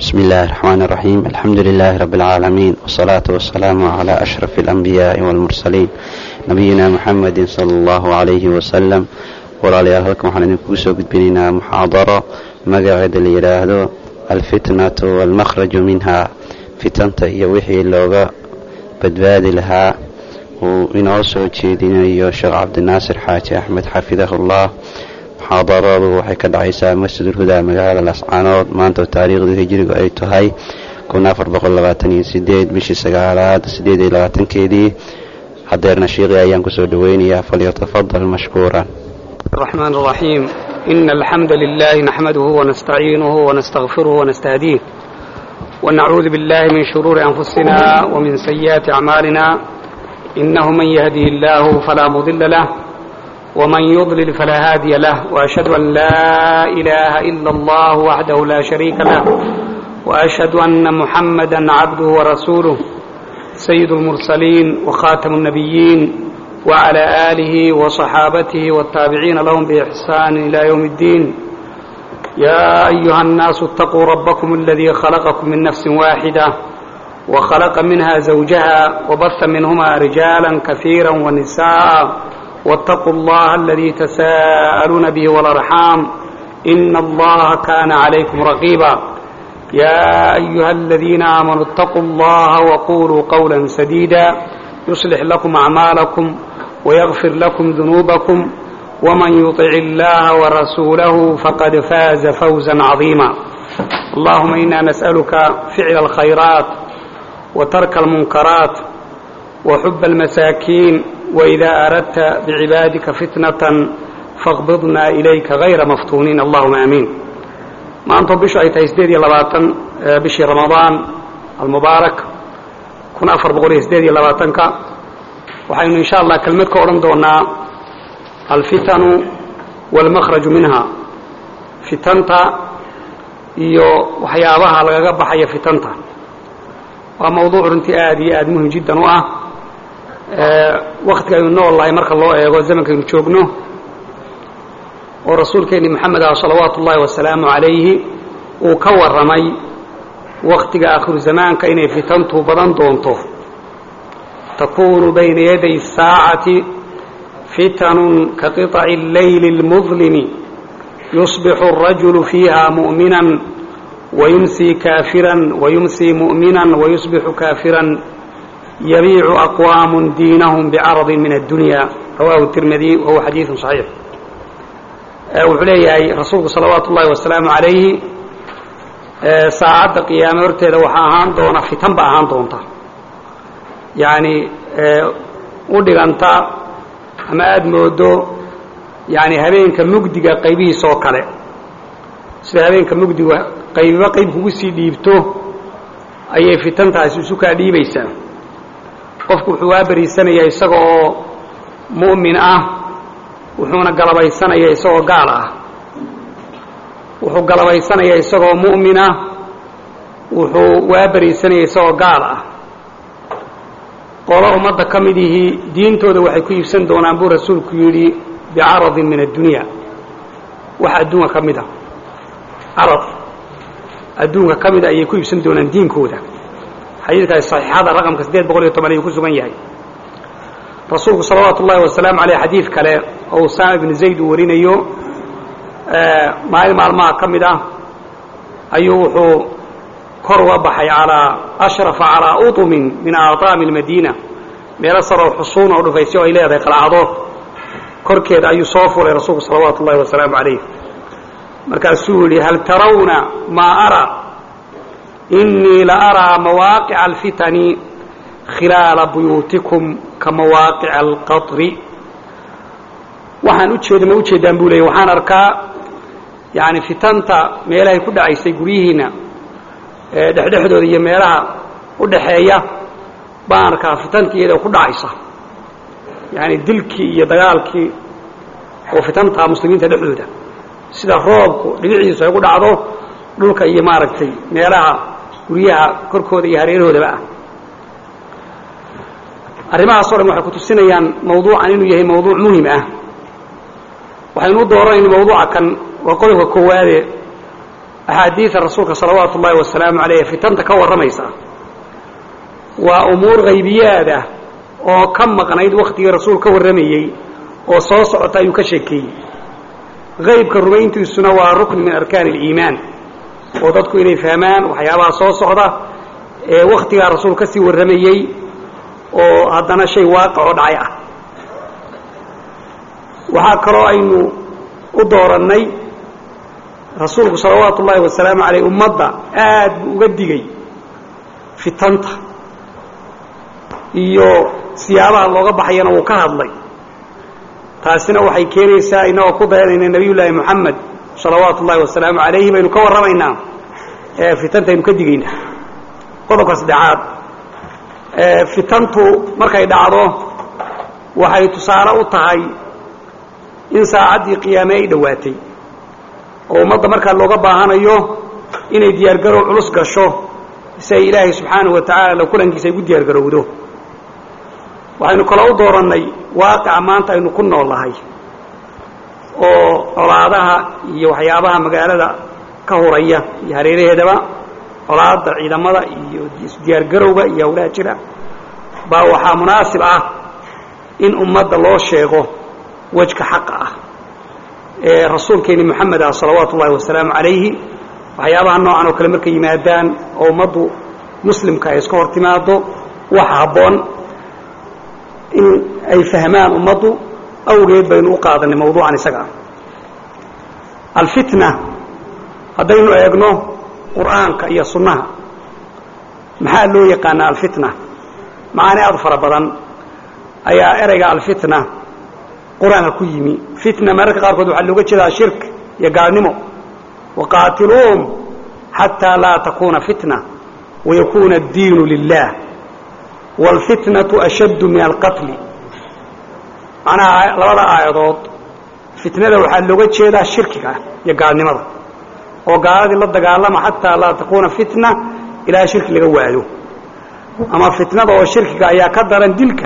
بسم الله الرحمن الرحيم الحمد لله رب العالمين والصلاة والسلام على أشرف الأنبياء والمرسلين نبينا محمد صلى الله عليه وسلم walaalayaal halkan waxaan idinkugu soo gudbinaynaa muxaadaro magaceeda la yidhaahdo alfitnatu walmakhraju minha fitanta iyo wixii looga badbaadi lahaa uu inoo soo jeedinayo sheekh cabdinaasir xaaji axmed xafidahullah muxaadaradu waxay ka dhacaysaa masjidulhudaa magaalada lascaanood maanta taariikhdii hijrigu ay tahay bishii sagaalaad keedii hadeerna shiiqii ayaan kusoo dhoweynayaa falyatafadal mashkuuran الرحمن الرحيم إن الحمد لله نحمده ونستعينه ونستغفره ونستهديه ونعوذ بالله من شرور أنفسنا ومن سيئات أعمالنا إنه من يهدي الله فلا مضل له ومن يضلل فلا هادي له وأشهد أن لا إله إلا الله وحده لا شريك له وأشهد أن محمدا عبده ورسوله سيد المرسلين وخاتم النبيين وعلى آله وصحابته والتابعين لهم بإحسان إلى يوم الدين يا أيها الناس اتقوا ربكم الذي خلقكم من نفس واحدة وخلق منها زوجها وبث منهما رجالا كثيرا ونساء واتقوا الله الذي تساءلون به والأرحام إن الله كان عليكم رقيبا يا أيها الذين آمنوا اتقوا الله وقولوا قولا سديدا يصلح لكم أعمالكم ويغفر لكم ذنوبكم ومن يطع الله ورسوله فقد فاز فوزا عظيما اللهم إنا نسألك فعل الخيرات وترك المنكرات وحب المساكين وإذا أردت بعبادك فتنة فاقبضنا إليك غير مفتونين اللهم آمين ما أنتم بشو أي تيسديد لباتن بشي رمضان المبارك kun afar boqol iyo sideed iyo labaatanka waxaynu insha allah kelmad ka odhan doonaa alfitanu walmakhraju minha fitanta iyo waxyaabaha lagaga baxaya fitanta waa mawduuc runtii aada iyo aada muhim jiddan u ah waktiga aynu nool lahay marka loo eego zamankaynu joogno oo rasuulkeeni moxamed ah salawaatu ullahi wasalaamu calayhi uu ka warramay waktiga akhiru zamaanka inay fitantu badan doonto takunu bayna yaday الsaacati fitanun ka qiطaci اleyli اlmudlimi yusbixu الrajulu fiiha muؤmina wayumsi kaafira wayumsi muؤmina wayusbixu kaafira yabiicu aqwaam diinahum bcaradi min addunya rawahu الtirmidi wahuwa xadiiثu صaxiix wuxuu leeyahay rasuulku salawaatu ullahi wasalaamu عalayhi saacadda qiyaame horteeda waxaa ahaan doona fitan ba ahaan doonta yacni u dhiganta ama aada moodo yani habeenka mugdiga qaybihiisa oo kale sida habeenka mugdiga qaybiba qayb kugu sii dhiibto ayay fitantaasi isu kaa dhiibaysaa qofku wuxuu waa bariisanaya isaga oo mu'min ah wuxuuna galabaysanaya isagoo gaal ah wuxuu galabaysanaya isagoo mu'mina wuxuu waa beriisanaya isagoo gaal ah qolo ummadda ka mid ihii diintooda waxay ku iibsan doonaan buu rasuulku yidhi bicaradin min addunya wax adduunka ka mid a carad adduunka ka mida ayay ku iibsan doonaan diinkooda xadiidkaasi saxiixada raqamka siddeed boqol iyo toban ayuu ku sugan yahay rasuulku salawaatu ullahi wasalaamu caleyh xadiid kale oo usaama ibnu zayd uu warinayo maalin maalmaha ka mid ah ayuu wuxuu kor uga baxay alaa ashrafa calaa uطumin min aطaami اlmadiina meelo saroo xusuun oo dhufaysyo ay leedahay qalcado korkeeda ayuu soo furay rasuulku salawaatu ullahi wasalaamu calayh markaasuu yihi hal tarawna maa ara inii la araa mawaaqica alfitani khilaala buyuutikum ka mawaaqica alqaطri waxaan ujeeda ma ujeedaan buu leeyay waxaan arkaa yani fitanta meelahay ku dhacaysay guryihiina dhexdhexdooda iyo meelaha u dhaxeeya baan arkaa fitantii iyadoo ku dhacaysa yani dilkii iyo dagaalkii oo fitantaa muslimiinta dhexdooda sida roobku dhibiciisu ay ku dhacdo dhulka iyo maaragtay meelaha guryaha korkooda iyo hareerahoodaba ah arrimahaas o dhan waxay ku tusinayaan mawduucan inuu yahay mawduuc muhim ah waxaynu u dooranayna mawduuca kan waa qodobka koowaade axaadiida rasuulka salawaatu ullaahi wasalaamu calayh fitanta ka warramaysa waa umuur haybiyaada oo ka maqnayd wakhtigii rasuul ka warramayey oo soo socota ayuu ka sheekeeyey haybka rumayntiisuna waa rukni min arkaani aliimaan oo dadku inay fahmaan waxyaabaha soo socda ee wakhtigaa rasuul ka sii warramayey oo haddana shay waaqicoo dhacay ah waxaa kaloo aynu u doorannay rasuulku salawaatu ullaahi wasalaamu calayh ummadda aad buu uga digay fitanta iyo siyaabaha looga baxayana wuu ka hadlay taasina waxay keenaysaa innagoo ku dayanayna nebiy llaahi moxamed salawaatu ullaahi wasalaamu calayhi baynu ka warramaynaa ee fitantaynu ka digaynaa qodobka saddexaad fitantu markay dhacdo waxay tusaale u tahay in saacaddii qiyaame ay dhowaatay oo ummadda markaa looga baahanayo inay diyaargarow culus gasho si ay ilaahay subxaanahu wa tacaala la kulankiisa ay gu diyaargarowdo waxaynu kaloo u doorannay waaqica maanta aynu ku nool nahay oo colaadaha iyo waxyaabaha magaalada ka huraya iyo hareeraheedaba colaadda ciidamada iyo isdiyaargarowga iyo hawlaha jira baa waxaa munaasib ah in ummadda loo sheego wejka xaqa ah ee rasuulkeeni moxamed ah salawaatu ullahi wasalaamu calayhi waxyaabaha noocan oo kale markay yimaadaan oo ummaddu muslimka ay iska hor timaado waxa habboon in ay fahmaan ummaddu awgeed baynu u qaadanay mawduucan isaga ah alfitna haddaynu eegno qur'aanka iyo sunnaha maxaa loo yaqaanaa alfitna macaani aad fara badan ayaa ereyga alfitna qur-aanka ku yimi fitna mararka qaarkood waxaa looga jeedaa shirk iyo gaalnimo waqaatiluuhum xataa laa takuuna fitna wayakuuna addiinu lilah wاlfitnaةu ashaddu min alqatli macnaha labada aayadood fitnada waxaa looga jeedaa shirkiga iyo gaalnimada oo gaaladii la dagaalama xataa laa takuuna fitna ilaa shirki laga waayo ama fitnada oo shirkiga ayaa ka daran dilka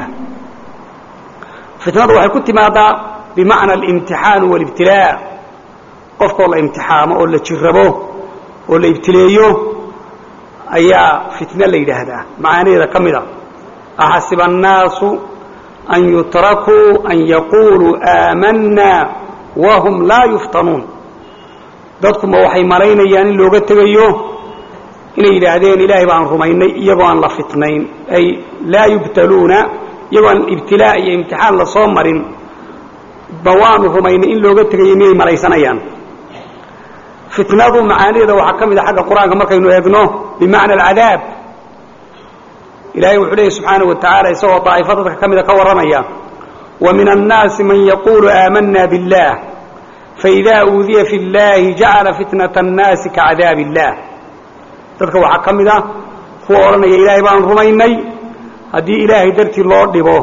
fitnadu waxay ku timaadaa bimacna alimtixaanu wاlibtilaa qofkoo la imtixaamo oo la jirabo oo la ibtileeyo ayaa fitne la yidhaahdaa macaanaheeda ka mid a axasiba annaasu an yutrakuu an yaquuluu aamanna wahum laa yuftanuun dadkuma waxay malaynayaan in looga tegayo inay yidhaahdeen ilaahay baan rumaynay iyagoo aan la fitnayn ay laa yubtaluuna iyagoo aan ibtilaa iyo imtixaan la soo marin ba waanu rumaynay in looga tegayo miyay malaysanayaan fitnadu macaanideeda waxaa ka mid a xagga qur-aanka markaynu eegno bimacna alcadaab ilahay wuxuu leeyay subxaanaه wa tacaala isagoo daa'ifo dadka ka mida ka warramaya wa min annaasi man yaquulu aamanna biاllah faإida uudiya fi اllahi jacala fitnaة الnaasi kacadaab الlah dadka waxaa ka mid a kuwa odhanaya ilaahay baan rumaynay haddii ilaahay dartii loo dhibo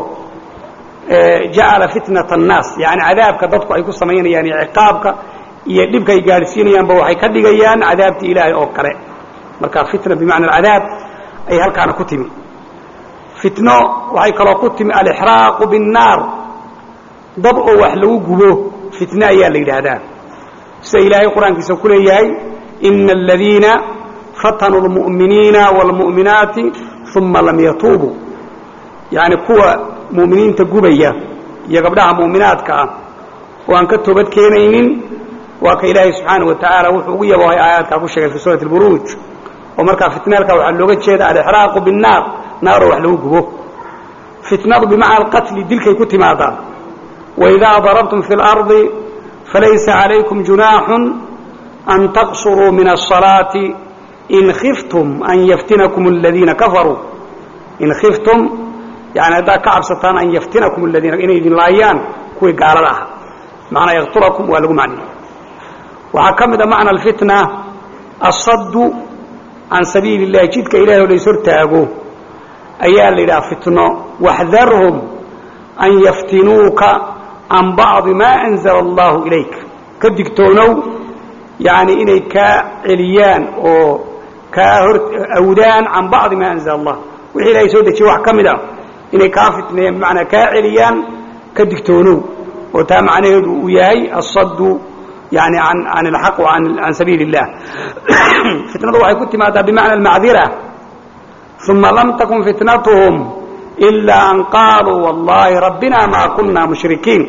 jacala fitnaة الnaas yani cadaabka dadku ay ku samaynayaan iyo ciqaabka iyo dhibka ay gaadhsiinayaanba waxay ka dhigayaan cadaabtii ilaahay oo kale marka fitna bimacna alcadaab ay halkaana ku timi fitno waxay kaloo ku timi alixraaqu biاnnaar dab oo wax lagu gubo fitne ayaa la yidhaahdaa sida ilaahay qur-aankiisa ku leeyahay ina aladiina fatanuu اlmu'miniina wاlmu'minaati uma lam yatuubuu yani kuwa mu'miniinta gubaya iyo gabdhaha mu'minaadka ah oo aan ka toobad keenaynin waa ka ilaahay subxaanaه wa tacaala wuxuu ugu yaboohay aayaadkaa ku sheegay fi suurati اlburuuj oo markaa fitnaalka waxaa looga jeeda alixraaqu biاnnaar naaroo wax lagu gubo fitnadu bimacna alqatli dilkay ku timaadaa waidaa darabtum fi اlardi falaysa calaykum junaaxun an taqsuruu min الصalaati in khiftum an yaftinakum aladiina kafaruu in khiftum yani haddaad ka cabsataan an yaftinakum aladiina inay idin laayaan kuwii gaalada ah macnaa yaqtulakum waa lagu macniyey waxaa ka mid a macna alfitna asaddu can sabiili اllahi jidka ilahay oo lays hortaago ayaa la yidhaha fitno waxdarhum an yaftinuuka can bacdi maa anzala allahu ilayk ka digtoonow yani inay kaa celiyaan oo kaa hor awdaan can bacdi maa anzala allah wixii ilahay soo dejiye wax ka mid a inay kaa fitneeyaan bimacnaa kaa celiyaan ka digtoonow oo taa macnaheedu uu yahay asaddu yani an can alxaq wa can sabiili اllah fitnadu waxay ku timaadaa bimacna almacdira uma lam takun fitnatuhum ilaa an qaaluu wallahi rabbina maa kuna mushrikiin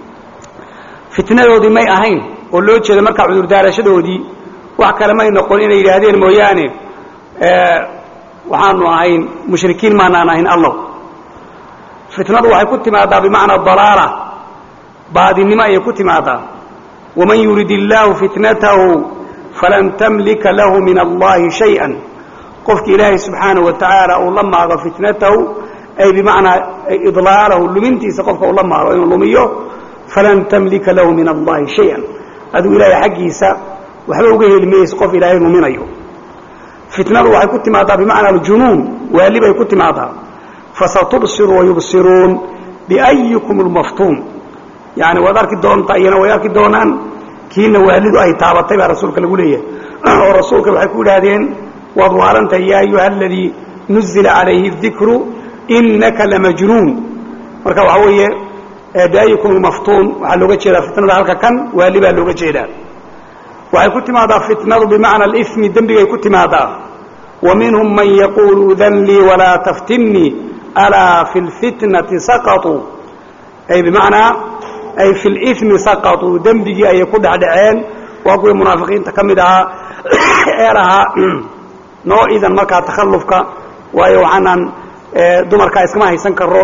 fitnadoodii may ahayn oo loo jeeda markaa cudurdaarashadoodii wax kale may noqon inay yidhaahdeen mooyaane waxaanu ahayn mushrikiin maanaan ahayn allow fitnadu waxay ku timaadaa bimacnaa dalaala baadinimo ayay ku timaadaa waman yurid illaahu fitnatahu falan tamlika lahu min allahi shayئa qofki ilaahay subxaanaه wa tacaala uu la maago fitnatahu ay bimacnaa idlaalahu lumintiisa qofka uu la maago inuu lumiyo falan tamlika lahu min allahi shayئa aduu ilaahay xaggiisa waxba uga heli mayso qof ilaahay luminayo fitnadu waxay ku timaadaa bimacna aljunuun waali bay ku timaadaa fasatubsiru wayubsiruun biأyikum اlmaftuun yani waad arki doontaa iyana way arki doonaan kiina waalidu ay taabatay baa rasuulka lagu leeyahay oo rasuulka waxay ku idhaahdeen waad waalantahay yaa ayuha aladii nuzila calayhi اdikru inaka lamajnuun marka waxaa weeye biأyikum اlmaftuun waxaa looga jeedaa fitnada halka kan waali baa looga jeedaa waxay ku timaadaa fitnadu bimacna alimi dembigay ku timaadaa wa minhum man yaquulu udan lii walaa taftinnii alaa fi lfitnati saqauu ay bimacnaa ay fi limi saqauu dembigii ayay ku dhexdhaceen waa kuwii munaafiqiinta ka mid ahaa ee lahaa noo idan markaa takhallufka waayo waxaanaan dumarkaa iskama haysan karo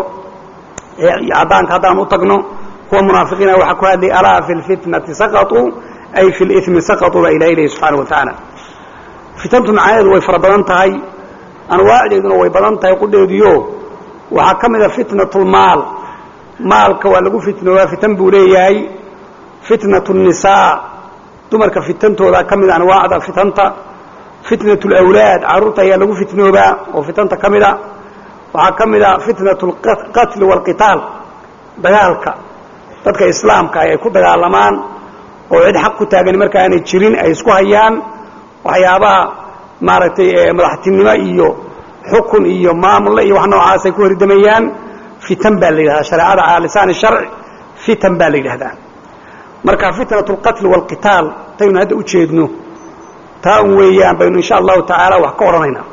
caddaanka haddaan u tagno kuwa munaafiqiina waxaa ku hadlay alaa fi lfitnati saqauu ay fi limi saqauu baa ilahay lehi subxaana wa tacaala fitantu macnaheedu way fara badan tahay anwaacdeeduna way badan tahay qudheediyo waxaa ka mid a fitnat lmaal maalka waa lagu fitnoobaa fitan buu leeyahay fitnat الnisaa dumarka fitantooda ka mid anwaacda fitanta fitnat اlawlaad carruurta ayaa lagu fitnoobaa oo fitanta ka mida waxaa ka mid a fitnat اlqatli wاlqitaal dagaalka dadka islaamka ay ku dagaalamaan oo cid xaq ku taagan marka aanay jirin ay isku hayaan waxyaabaha maaragtay madaxtinimo iyo xukun iyo maamulle iyo wax noocaas ay ku hordamayaan fitan baa la yidhahdaa shareecada calaa lisaani sharci fitan baa la yidhahdaa marka fitnat اlqatli wاlqitaal taynu hadda u jeedno taa un weeyaan baynu insha allahu tacaala wax ka odhanaynaa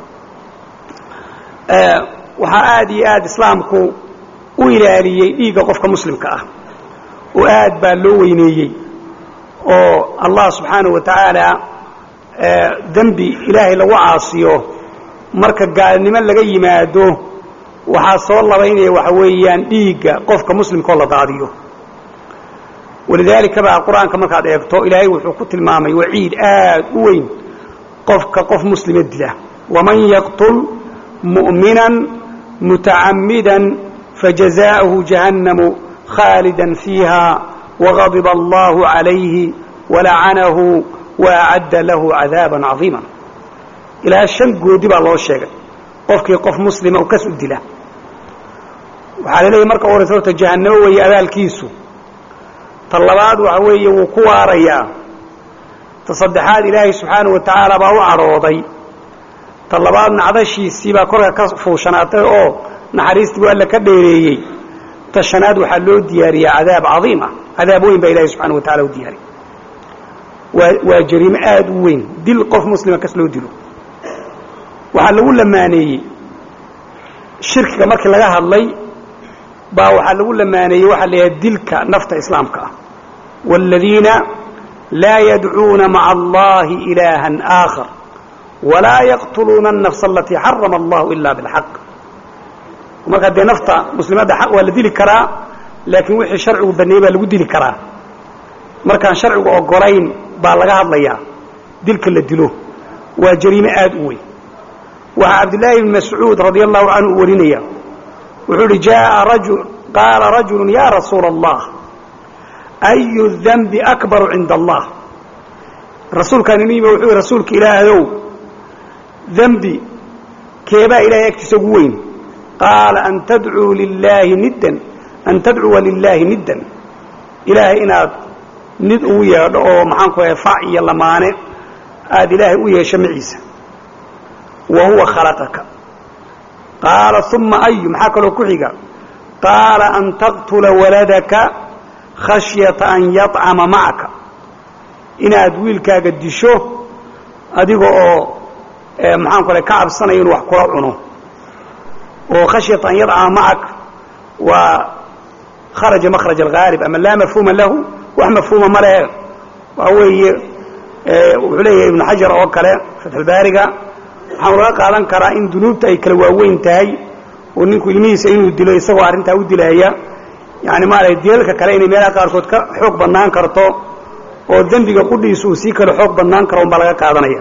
waxaa aad iyo aad islaamku u ilaaliyey dhiigga qofka muslimka ah oo aad baa loo weyneeyey oo allah subxaanaه wa tacaala dembi ilaahay lagu caasiyo marka gaalnimo laga yimaado waxaa soo labaynaya waxa weeyaan dhiigga qofka muslimkaoo la daadiyo walidaalika baa qur-aanka markaad eegto ilaahay wuxuu ku tilmaamay waciid aad u weyn qofka qof muslima dila waman yaqtul mu'mina mutacamida fajazaءahu jahannamu khaalida fiiha wغadiba allahu عalayhi walacanahu waacadda lahu cadaaba cadiima ilaa shan goodi baa loo sheegay qofkii qof muslima u kas u dila waxaa la leeyahy marka u horaysa horta jahannamo weeye abaalkiisu ta labaad waxa weeye wuu ku waarayaa ta saddexaad ilaahay subxaanaه wa tacaala baa u cadhooday ta labaad nacdashiisii baa korka ka fuushanaatay oo naxariistii bu alla ka dheereeyey ta shanaad waxaa loo diyaariyaa cadaab cadiim ah cadaab weyn baa ilahay subxana wa tacala u diyaariy waa waa jariimo aad u weyn dil qof muslima kas loo dilo waxaa lagu lamaaneeyey shirkiga markii laga hadlay baa waxaa lagu lamaaneeyey waxaa la yidhaha dilka nafta islaamka ah wاladiina laa yadcuuna maca allahi ilaaha aakhar walaa yaqtuluuna الnafsa alatii xarama allahu ila biاlxaq markaa dee nafta muslimadda xaq waa la dili karaa laakiin wixii sharcigu baneeyey baa lagu dili karaa markaan sharcigu ogolayn baa laga hadlayaa dilka la dilo waa jariime aad u weyn waxaa cabdillaahi bn mascuud radia allahu canhu uu warinaya wuxuu uhi jaa rajul qaala rajulu ya rasuula allah ayu danbi akbaru cinda allah rasuulkaan inu yimi wuxuu yihi rasuulka ilaahayow dembi keebaa ilahay agtiisa ugu weyn qaala an tadcuu lilaahi niddan an tadcuwa lilaahi niddan ilaahay inaad nid ugu yeedho oo maxaan ku ahay fac iyo lamaane aada ilaahay u yeesho maciisa wa huwa khalaqaka qaala uma ayu maxaa kaloo ku xiga qaala an taqtula waladaka khashyata an yacama macaka inaad wiilkaaga disho adiga oo maxaan ku ka cabsanayo inuu wax kula cuno oo khashyata an yadcama macak waa kharaja makraj alghaalib ama laa mafhuuma lahu wax mafhuuma ma lehe waxa weeye wuxuu leeyahay ibnu xajar oo kale fatxulbaariga waxaanu laga qaadan karaa in dunuubta ay kala waaweyn tahay oo ninku ilmihiisa inuu dilo isagoo arrintaa u dilaya yani maarata dilalka kale inay meelaha qaarkood ka xoog badnaan karto oo dembiga qudhiisu uu sii kale xoog badnaan karo un baa laga qaadanaya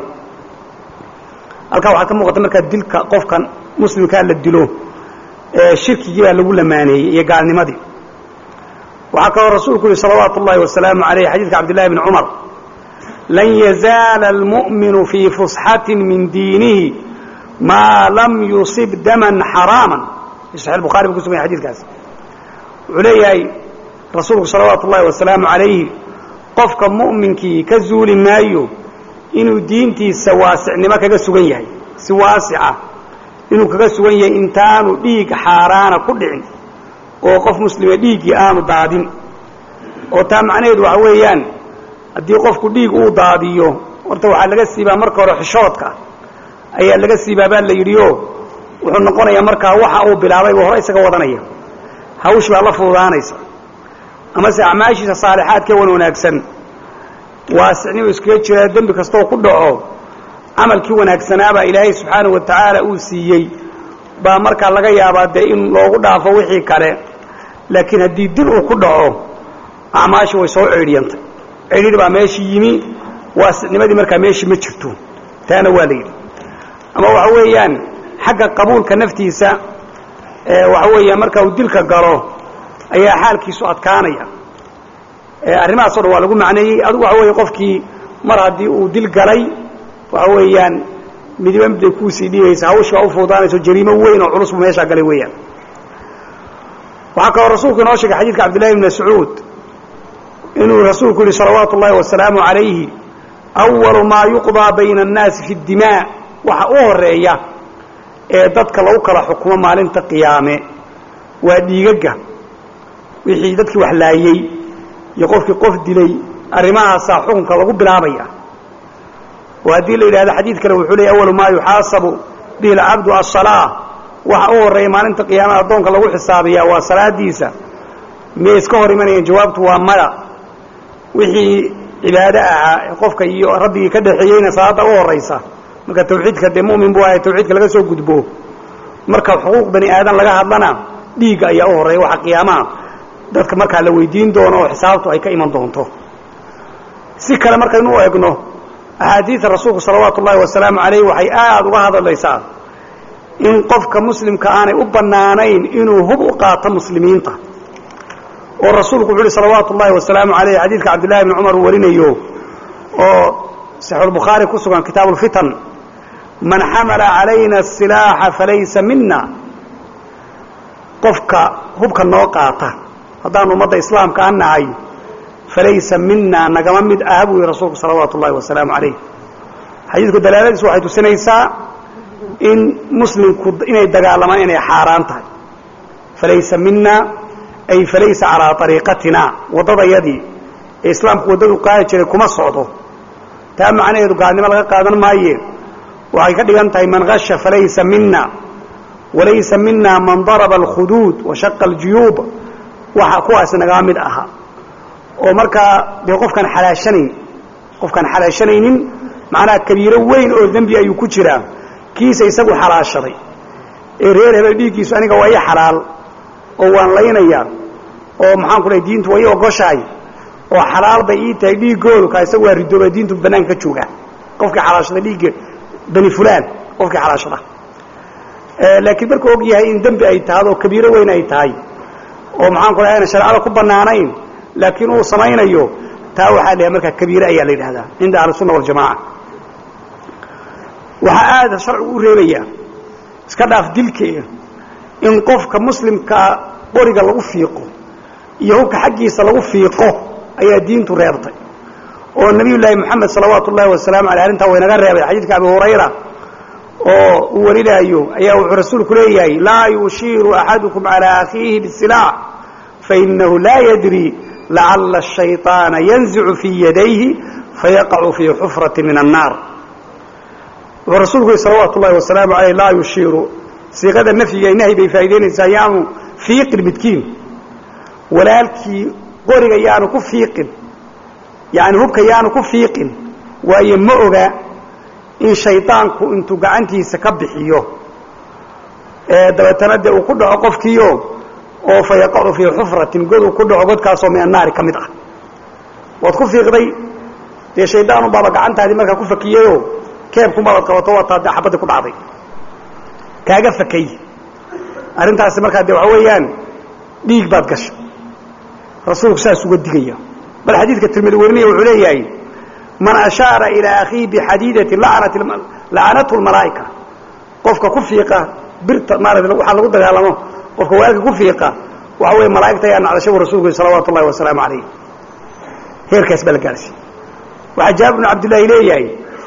halkaa waxaa ka muuqata markaa dilka qofkan muslimkaa la dilo shirkigii baa lagu lamaaneeyey iyo gaalnimadii waxaa kaloo rasuulku yihi salawaatu ullahi wasalaamu aleyh xadiidka cabdillahi bni cumar lan yazaala almu'minu fii fusxatin min diinihi maa lam yusib daman xaraaman fi saxi bukhari buu ku sugan yahy xadidkaas wuxuu leeyahay rasuulku salawaatu ullahi wasalaamu calayhi qofka mu'minkii ka zuuli maayo inuu diintiisa waasicnimo kaga sugan yahay si waasica inuu kaga sugan yahay intaanu dhiig xaaraana ku dhicin oo qof muslima dhiiggii aanu daadin oo taa macnaheedu waxa weeyaan haddii qofku dhiig uu daadiyo horta waxaa laga siibaa marka hore xishoodka ayaa laga siibaa baa la yidhi o wuxuu noqonayaa markaa waxa uu bilaabay buu hore isaga wadanaya hawsh baa la fududaanaysa amase acmaashiisa saalixaadkee wan wanaagsan waasicnimo iskaga jiraa dembi kastooo ku dhaco camalkii wanaagsanaabaa ilaahay subxaanahu wa tacaala uu siiyey baa markaa laga yaabaa dee in loogu dhaafo wixii kale laakiin haddii dil uu ku dhaco acmaashii way soo ceedhiyantay ceedhidhi baa meeshii yimi waasicnimadii markaa meeshii ma jirto taana waa la yidhi ama waxa weeyaan xagga qabuulka naftiisa waxa weeyaan marka uu dilka galo ayaa xaalkiisu adkaanaya arrimahaasoo dhan waa lagu macneeyey adigu waxa weeye qofkii mar haddii uu dil galay waxa weeyaan midiba miday kuusii dhiibaysa hawsh baa u fuudaanayso jariimo weyn oo culus buu meeshaa galay weeyaan waxaa kaloo rasuulku inoo sheegay xadidka cabdillahi bn mascuud inuu rasuulku yihi salawaatu ullahi wasalaamu calayhi awalu maa yuqdaa bayna annaasi fi dimaa waxa u horeeya ee dadka lagu kala xukumo maalinta qiyaame waa dhiigagga wixii dadkii wax laayey iyo qofkii qof dilay arrimahaasaa xukunka lagu bilaabaya oo haddii la yidhahdo xadiid kale wuxuu leeyay awalu maa yuxaasabu bihi alcabdu asalaa waxa u horreeya maalinta qiyaamada addoonka lagu xisaabiyaa waa salaadiisa miyay iska hor imanayeen jawaabtu waa maya wixii cibaado ahaa ee qofka iyo rabbigii ka dhexeeyeyna salaadda u horraysa marka tawxiidka dee mu'min buu ahay tawxiidka laga soo gudbo marka xuquuq bani aadan laga hadlana dhiigga ayaa u horreeya waxa qiyaamaha dadka markaa la weydiin doono oo xisaabtu ay ka iman doonto si kale markaynu u egno axaadiida rasuulku salawaatu ullahi wasalaamu calayh waxay aada uga hadlaysaa in qofka muslimka aanay u bannaanayn inuu hub u qaato muslimiinta oo rasuulku wuxu uhi salawaatu ullahi wasalaamu calayh xadiidka cabdillahi bni cumar uu warinayo oo saxiixulbukhaari ku sugan kitaabu ulfitan man xamala calayna asilaaxa falaysa mina qofka hubka noo qaata haddaanu ummadda islaamka an nahay falaysa mina nagama mid ah buu yihi rasuulku salawaatu ullahi wasalaamu calayh xadiidku dalaaladiisu waxay tusinaysaa in muslimku inay dagaalamaan inay xaaraan tahay falaysa mina ay falaysa calaa ariiqatina waddadayadii ee islaamku waddadu qaadi jiray kuma socdo taa macnaheedu gaalnimo laga qaadan maaye waxay ka dhigan tahay man hasha falaysa mina walaysa mina man daraba alkhuduud washaqa aljuyuub waxa kuwaas nagama mid aha oo markaa dee qofkaan xalaashanayn qofkaan xalaashanaynin macnaha kabiiro weyn oo dembi ayuu ku jiraa kiisa isagu xalaashaday ee reer hebel dhiiggiisu aniga waa ii xalaal oo waan laynayaa oo maxaan ku dhahay diintu waa ii ogoshahay oo xalaal bay ii tahay dhiiggoodu kaa isagu waa ridooba diintu bannaanka ka jooga qofkii xalaashada dhiigga bani fulaan qofkii xalaashada laakiin markuu og yahay in dembi ay tahado oo kabiiro weyn ay tahay oo maxaan ku dhahay ayna shareecada ku bannaanayn laakiin uu samaynayo taa waxaa la markaa kabiire ayaa la yidhahdaa cinda ahlisunna waljamaca waxaa aada sharcigu u reebayaa iska dhaaf dilkeeda in qofka muslimkaa qoriga lagu fiiqo iyo hubka xaggiisa lagu fiiqo ayaa diintu reebtay oo nabiy llaahi moxamed salawaatu ullahi wasalaamu aleyh arrintaa waynaga reebay xadiidka abi hurayra oo uu warinaayo ayaa wuxuu rasuulku leeyahay laa yushiiru axadukum calaa akhiihi bisilaax fainahu laa yadri lacalla ashayطaana yanzicu fii yadayhi fayaqacu fii xufrati min annaar wuxuu rasuulku yihi salawaatu ullahi wasalaamu aleyh laa yushiiru siiqada nafyiga nahy bay faa'idaynaysaa yaanu fiiqin midkiin walaalkii qoriga yaanu ku fiiqin yani hubka yaanu ku fiiqin waayo ma oga in shaydaanku intuu gacantiisa ka bixiyo dabeetana dee uu ku dhaco qofkiio oo fa yaqacu fii xufratin god uu ku dhaco godkaasoo min annaari ka mid ah waad ku fiiqday dee shaydaanu baaba gacantaadii markaa ku fakiyeyoo keebkumabaad qabato waataa dee xabadii ku dhacday kaaga fakay arrintaasi markaa dee waxa weeyaan dhiig baad gashay rasuulku saas uga digaya bal xadiidka tirmidi werinaya wuxuu leeyahay man ashaara ilaa akhiihi bixadiidati lacanathu lmalaa'ika qofka ku fiiqa birta maarata waxaa lagu dagaalamo qofka waalka ku fiiqa waxa weeye malaa'igta ayaa nacdashay bu rasulku salawaatu ullahi wasalaamu calayh heerkaas baa la gaarsiy waxaa jaabir bnu cabdillaahi leeyahay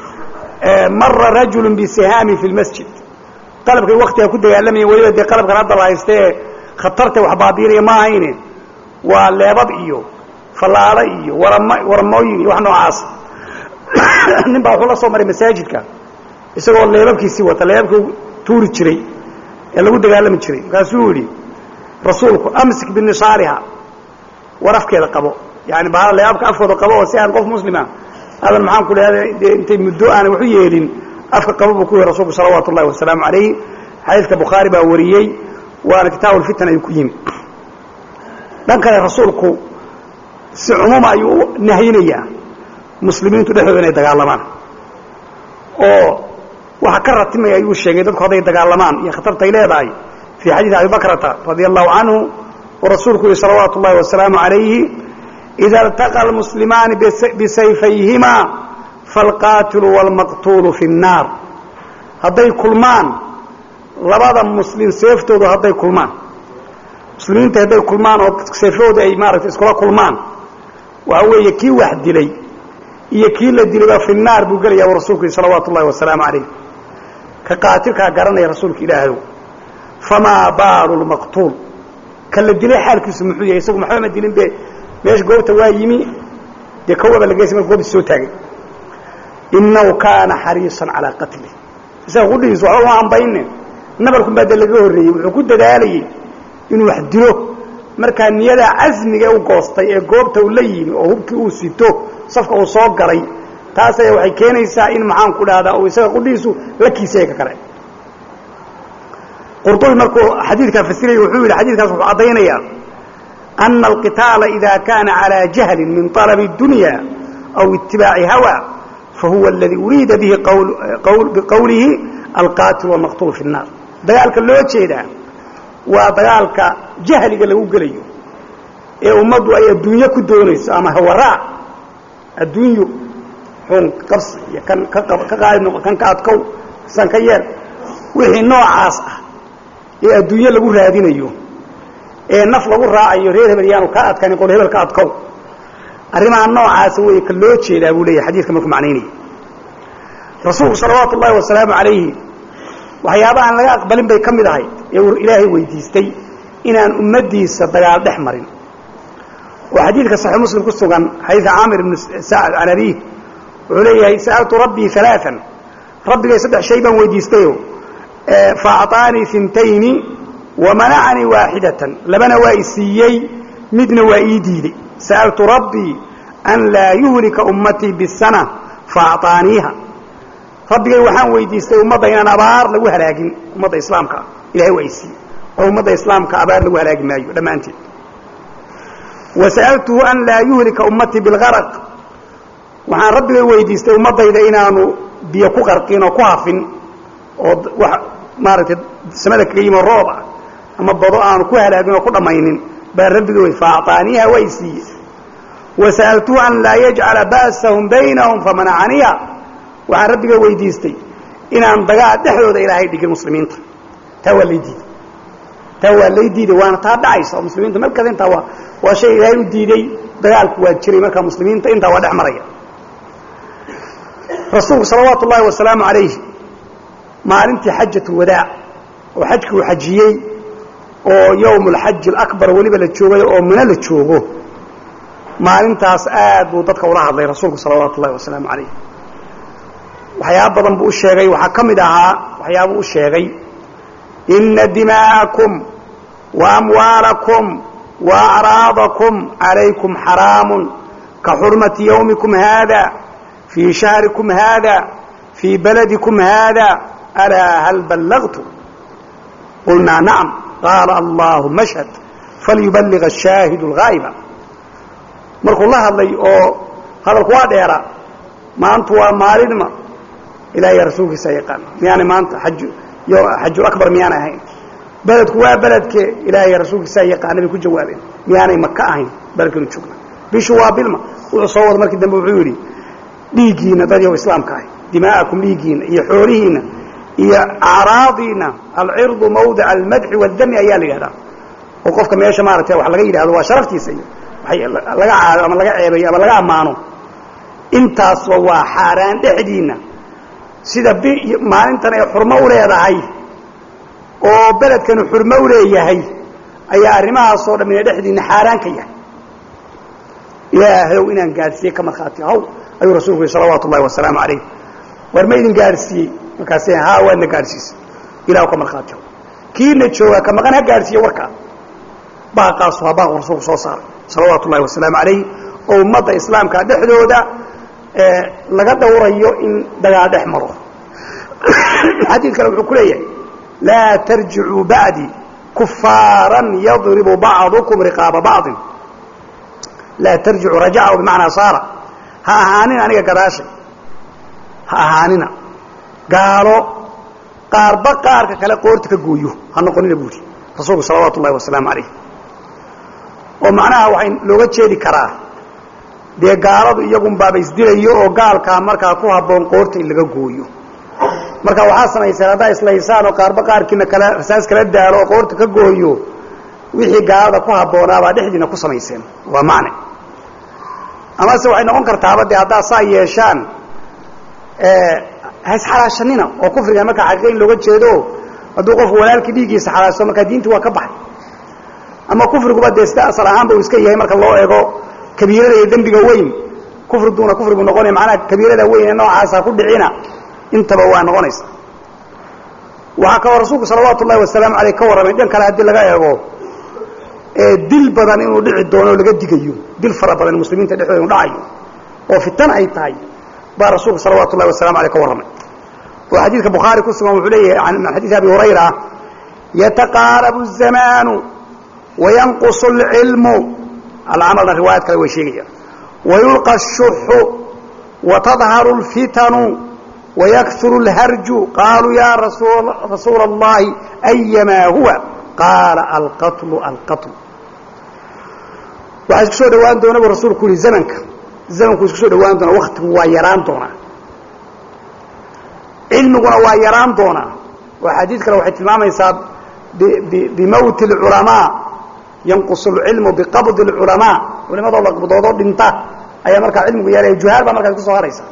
mara rajulu bisihaami fi lmasjid qalabkay waktiga ku dagaalamayen weliba dee qalabkan hadda la haysta ee khatarta wax baabiinaya ma ahayne waa leebab iyo fallaalo iyo warama waramooyin iyo wax noocaas nin baa wuxuu la soo maray masaajidka isagoo leebabkiisii wata leebabkii tuuri jiray ee lagu dagaalami jiray markaasuu yidhi rasuulku amsik binisaariha war afkeeda qabo yani bahala leebabka afkooda qabo oo si aan qof muslima adan maxaan ku dhahda dee intay muddo aana waxu yeelin afka qabo buu ku yihi rasuulku salawaatu ullahi wasalaamu calayh xadiidka bukhaari baa wariyey waana kitaabu lfitan ayuu ku yimi dhan kale rasuulku si cumuuma ayuu u nahyinayaa muslimiintu dhexdooda inay dagaalamaan oo waxa ka ratimaya ayuu sheegay dadku hadday dagaalamaan iyo khatartay leedahay fii xadiidi abi bakrata radia allahu canhu oo rasuulku yihi salawaatu ullahi wasalaamu calayhi ida اltaqa almuslimaani bisayfayhima falqaatilu wاlmaqtuulu fi الnaar hadday kulmaan labada muslim seeftoodu hadday kulmaan muslimiinta hadday kulmaan oo seefahooda ay maaragtay iskula kulmaan waxa weeye kii wax dilay iyo kii la dilayba fi naar buu gelaya u rasuulku yihi salawaatu ullahi wasalaamu calayh ka qaatilkaa garanaya rasuulka ilaahdow famaa baalu lmaqtuul ka la dilay xaalkiisu muxuu yahay isagu maxba ma dilin be meesha goobta waa yimi dee kawaba la geysa marka goobta soo taagay inahu kaana xariisan calaa qatli isaga qudhigiisu waxba uma ambayne nabarkun baa de laga horreeyey wuxuu ku dadaalayey inuu wax dilo markaa niyadaa casmiga u goostay ee goobta uu la yimi oo hubkii uu sito safka uu soo galay taas ayaa waxay keenaysaa in maxaan ku dhahdaa uu isaga qudhigiisu la kiisaya ka kale qurdubi markuu xadiidkaa fasiraya wuxuu yidhi xadidkaas wuxuu caddaynayaa ana alqitaala ida kaana calaa jahlin min طalabi اdunya aw itibaaci hawa fahuwa aladii uriida bihi biqowlihi alqaatil wاlmaqtuul fi الnaar dagaalka loo jeedaa waa dagaalka jahliga lagu gelayo ee ummaddu ay adduunyo ku doonayso ama hawaraa adduunyo xun qabsi iyo kan ka qaalib noqo kan ka adkow san ka yeer wixii noocaas ah ee adduunyo lagu raadinayo ee naf lagu raacayo reer hebel yaanu kaa adkanin qol hebel ka adkow arrimaha noocaasa wey ka loo jeedaa buu leeyahay xadiidka markuu macnaynaya rasuulku salawaatu ullahi wasalaamu calayhi waxyaabaha aan laga aqbalin bay ka mid ahay ee uu ilaahay weydiistay inaan ummaddiisa dagaal dhex marin oo xadiidka saxiix muslim ku sugan xadiidka caamir ibnu sacad can abiih wuxuu leeyahay sa'altu rabbii alaaan rabbigay saddex shay baan weydiistayo faacطaanii intayni wamanacanii waaxidatan labana waa i siiyey midna waa ii diiday sa'altu rabbii an laa yuhlika ummatii bisana faacطaaniiha rabbigay waxaan weydiistay ummadda inaan abaar lagu halaagin ummadda islaamka ah ilahay waa i siiyey oo ummadda islaamka abaar lagu halaagi maayo dhammaanteed wa sa'altuhu an laa yuhlika ummatii bilgaraq waxaan rabbigay weydiistay ummaddayda inaanu biyo ku qarqin oo ku hafin oo wax maaragtay samada kaga yimo roob ah ama bado aanu ku halaagin oo ku dhammaynin baa rabbigay wey faacطaaniiha waa i siiyey wa sa'altuhu an laa yajcala ba'sahum baynahum famanacaniya waxaan rabbiga weydiistay inaan dagaal dhexdooda ilaahay dhigin muslimiinta taa waa lay diiday taa waa lay diiday waana taa dhacaysa oo muslimiinta markas intaa waa waa shay ilaahay u diiday dagaalku waa jiray markaa muslimiinta intaa waa dhex maraya rasuulku salawaatu ullaahi wasalaamu calayh maalintii xajat ulwadaac oo xajkii uu xajiyey oo yowm alxaji alaكbar weliba la joogay oo mino la joogo maalintaas aad buu dadka ula hadlay rasuulku salawaatu ullahi wasalaamu calayh waxyaaba badan buu u sheegay waxaa ka mid ahaa waxyaabuu u sheegay ina dimaa'akum wa amwaalakum wa acraadakum calaykum xaraamun ka xurmati yawmikum haada fii shahrikum haada fii baladikum haada alaa hal ballagtu qulnaa nacam qaala allahuma ashhad falyuballiga ashaahidu alghaa'iba markuu la hadlay oo hadalku waa dheera maantu waa maalinma ilaahay rasuulkiisa yaqaan miyaanay maanta xajul akbar miyaanay ahayn beledku waa beledke ilaahay rasuulkiisa yaqaana bay ku jawaabeen miyaanay maka ahayn beledkanu joogna bishu waa bilma wuxuu soo wada markii dambe wuxuu yidhi dhiiggiina dad yow islaamka ahay dimaa'akum dhiiggiina iyo xoolihiina iyo acraadiina alcirdu mawdica almadxi waaldami ayaa la yidhahdaa oo qofka meesha maaragtay wax laga yidhahdo waa sharaftiisa iyo laga caayo ama laga ceebayo ama laga ammaano intaasba waa xaaraan dhexdiinna sida maalintan ay xurmo u leedahay oo beledkanu xurmo u leeyahay ayaa arrimahaasoo dham ina dhexdiinna xaaraan ka yahay ilaahayow inaan gaadhsiiyey ka markhaati haw ayuu rasuulku yihi salawaatu ullahi wasalaamu calayh war ma idin gaadhsiiyey markaase haa waadna gaadhsiisay ilahu ka markhaati haw kiina joogaa ka maqan ha gaadhsiiye warkaa baaqaasu ha baaqu rasuulku soo saaray salawaatu ullahi wasalaamu calayh oo ummadda islaamka dhexdooda laga dhowrayo in dagaal dhex maro xadiid kale wuxuu ku leeyahay laa tarjicuu bacdi kufaaran yadribu bacdukum riqaaba bacdin laa tarjicuu rajaca bimacnaa saara ha ahaanina aniga gadaashay ha ahaanina gaalo qaarba qaarka kale qoorta ka gooyo ha noqonina buuri rasuulku salawaatu ullahi wasalaamu calayh oo macnaha waxay looga jeedi karaa dee gaaladu iyagunbaaba isdilayo oo gaalkaa markaa ku habboon qoorta in laga gooyo marka waxaa samayseen haddaa islaysaan oo qaarba qaarkiina kala rasaas kala daalo oo qoorta ka gooyo wixii gaalada ku habboonaabaa dhexdiina ku samayseen waa macne amase waxay noqon kartaaba dee haddaad saa yeeshaan haisxalaashanina oo kufriga markaa xaqiiqa in looga jeedo hadduu qofku walaalkii dhiiggiisa xalaashto markaa diinti waa ka baxay ama kufriguba dee sida asal ahaanba uu iska yahay marka loo eego kabiirada iyo dembiga weyn kufriguuna kufrigu noqonaya macnaha kabiirada weyn ee noocaasa ku dhicina intaba waa noqonaysa waxaa kaloo rasuulku salawaatu ullahi wasalaamu aleyh ka warramay dhan kale haddii laga eego dil badan inuu dhici doono oo laga digayo dil fara badan muslimiinta dhexdooda inu dhacayo oo fitan ay tahay baa rasuulku salawaatu ullahi wasalamu aleyh ka warramay oo xadiidka bukhaari ku sugan wuxuu leeyahay min xadiidi abi hurayra yataqaarabu الzamaanu wayanqusu اlcilmu alcamalna riwaayad kale way sheegayaan wayulqa الshuxu watadharu اlfitanu ويكثر الهرج قالوا يا رسول, رسول الله أيما هو قال القتل القتل waxaa isku soo dhawaan doona bu rasuulku yihi zamanka zamanku isku soo dhawaan doona waktigu waa yaraan doonaa cilmiguna waa yaraan doonaa oo xadiid kale waxay tilmaamaysaa bimowti اlculamaa yanqus اlcilmu biqabdi اlculamaa culimadoo la qabdoodoo dhinta ayaa markaa cilmigu yeelaya juhaal baa markaas kusoo haraysa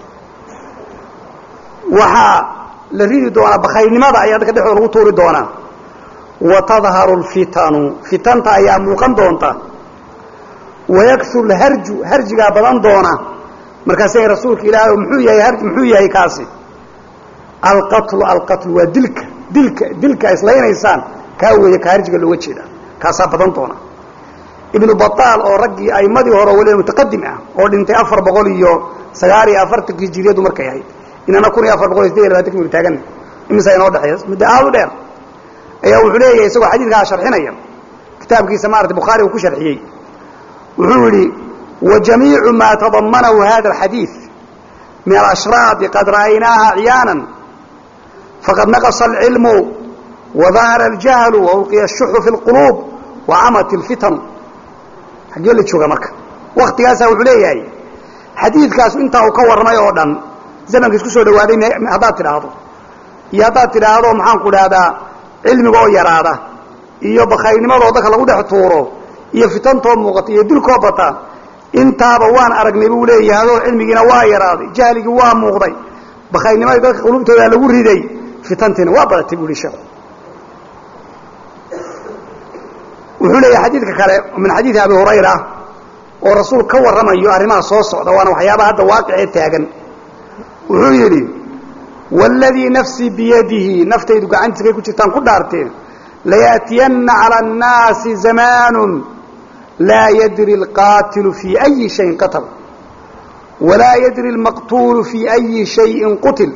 waxaa la ridi doonaa bakaynimada ayaa dadka dhexdooda lagu tuuri doonaa watadharu lfitanu fitanta ayaa muuqan doonta wayakuru lharju harjigaa badan doona markaasay rasuulka ilaahay muxuu yahay muxuu yahay kaasi alqatlu alqatlu waa dilka dilka dilka islaynaysaan kaa weeye ka harjiga looga jeeda kaasaa badan doona ibnu bataal oo raggii aimadii hore waliba mutaqadim ah oo dhintay afar boqol iyo sagaal iyo afartankii hijiriyadu markay ahayd inana kun iyo afar boqol iyo sideed iyo labatanki minu taagan imisa inoo dhexeeya muddo aad u dheer ayaa wuxuu leeyahay isagoo xadiidkaa sharxinaya kitaabkiisa maarata bukhaari uu ku sharxiyey wuxuu yidhi wajamiicu maa tadamanahu hada alxadiid min alashraadi qad ra'aynaaha ciyaanan faqad naqasa alcilmu wadahara aljahlu waulqiya ashuxu fi lquluub wacamat alfitanu xaggee la jooga marka waktigaasaa wuxuu leeyahay xadiidkaas intaa uu ka warramay oo dhan zamanka isku soo dhawaaday haddaad tidhaahdo iyo haddaad tidhaahdo maxaanku idhahdaa cilmiga oo yaraada iyo bakaynimadoo dadka lagu dhex tuuro iyo fitantoo muuqata iyo dilkoo bata intaaba waan aragnay buu leeyahay oo cilmigiina waa yaraaday jahligii waa muuqday bakaynimadii dadka qulubtooda lagu riday fitantiina waa badatay buu yihi sheekhu wuxuu leeyahay xadiidka kale min xadiidi abi hurayra oo rasuul ka warramayo arrimaha soo socda waana waxyaabaha hadda waaqicee taagan wuxuu yidhi wاladii nafsii biyadihi naftaydu gacantiisakay ku jirtaan ku dhaarteen layaأtiyanna calى الnaasi zamaanu laa yadri اlqaatilu fii أyi shayin qatl walaa yadri اlmaqtuulu fii أyi shayin qutil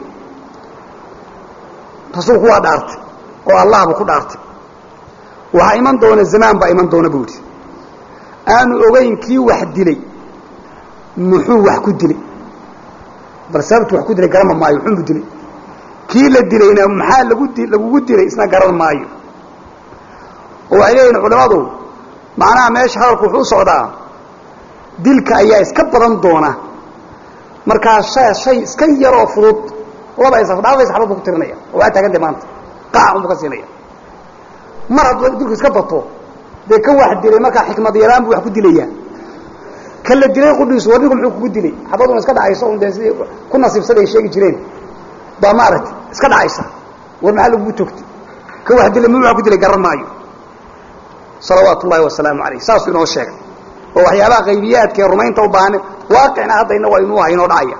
rasuulku waa dhaartay oo allahba ku dhaartay waxaa iman doona zamaan baa iman doona buu idhi aanu ogayn kii wax dilay muxuu wax ku dilay bal sababtu wax ku dilay garama maayo muxuunbu dilay kii la dilayna maxaa lagu di lagugu dilay isna garan maayo oo waxay leeyihin culimmadu macnaha meesha hadalku wuxuu u socdaa dilka ayaa iska badan doona markaa shay shay iska yar oo fudud laba is dhaafay saxbad buu ku tirinaya oo waa taagantay maanta qaac unbu ka siinaya mar hadduu dilku iska bato dee ka wax dilay markaa xikmad yaraan buu wax ku dilayaa ka la dilay qudhiisu war ninku muxuu kugu dilay xabaduna iska dhacayso un dee sidii ku nasiibsada ay sheegi jireen baa maaragtay iska dhacaysa war maxaa lagugu togtay ka wax dilay mu wax ku dilay garan maayo salawaatu ullahi wasalaamu calayh saasuu inoo sheegay oo waxyaabaha qaybiyaadka ee rumaynta u baahan waaqicna hadda inna waa inuu aha inoo dhacaya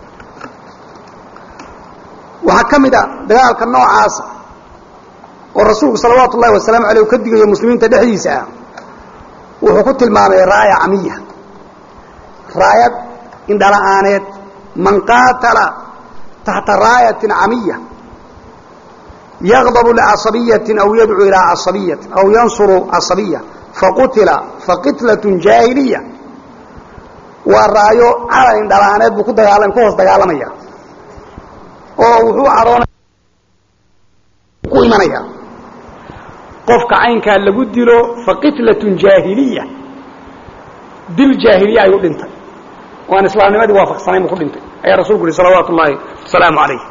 waxaa ka mid a dagaalka noocaasa oo rasuulku salawaatu ullahi wasalaamu aleyh u ka digayo muslimiinta dhexdiisa ah wuxuu ku tilmaamay raaya camiya raayad indhala-aaneed man qaatala taxta raayatin camiya yaqdabu licasabiyatin aw yadcuu ilaa casabiyatin aw yansuru casabiya faqutila faqitlatun jaahiliya waa raayo calan indhala-aaneed buu ku dagaalam ku hoos dagaalamaya oo wuxuu cadhoona ku imanaya qofka caynkaa lagu dilo faqitlatun jaahiliya dil jaahiliya ayuu dhintay oo aan islaamnimadii waafaqsanayn buu ku dhintay ayaa rasuulku yihi salawaatu ullaahi wasalaamu calayh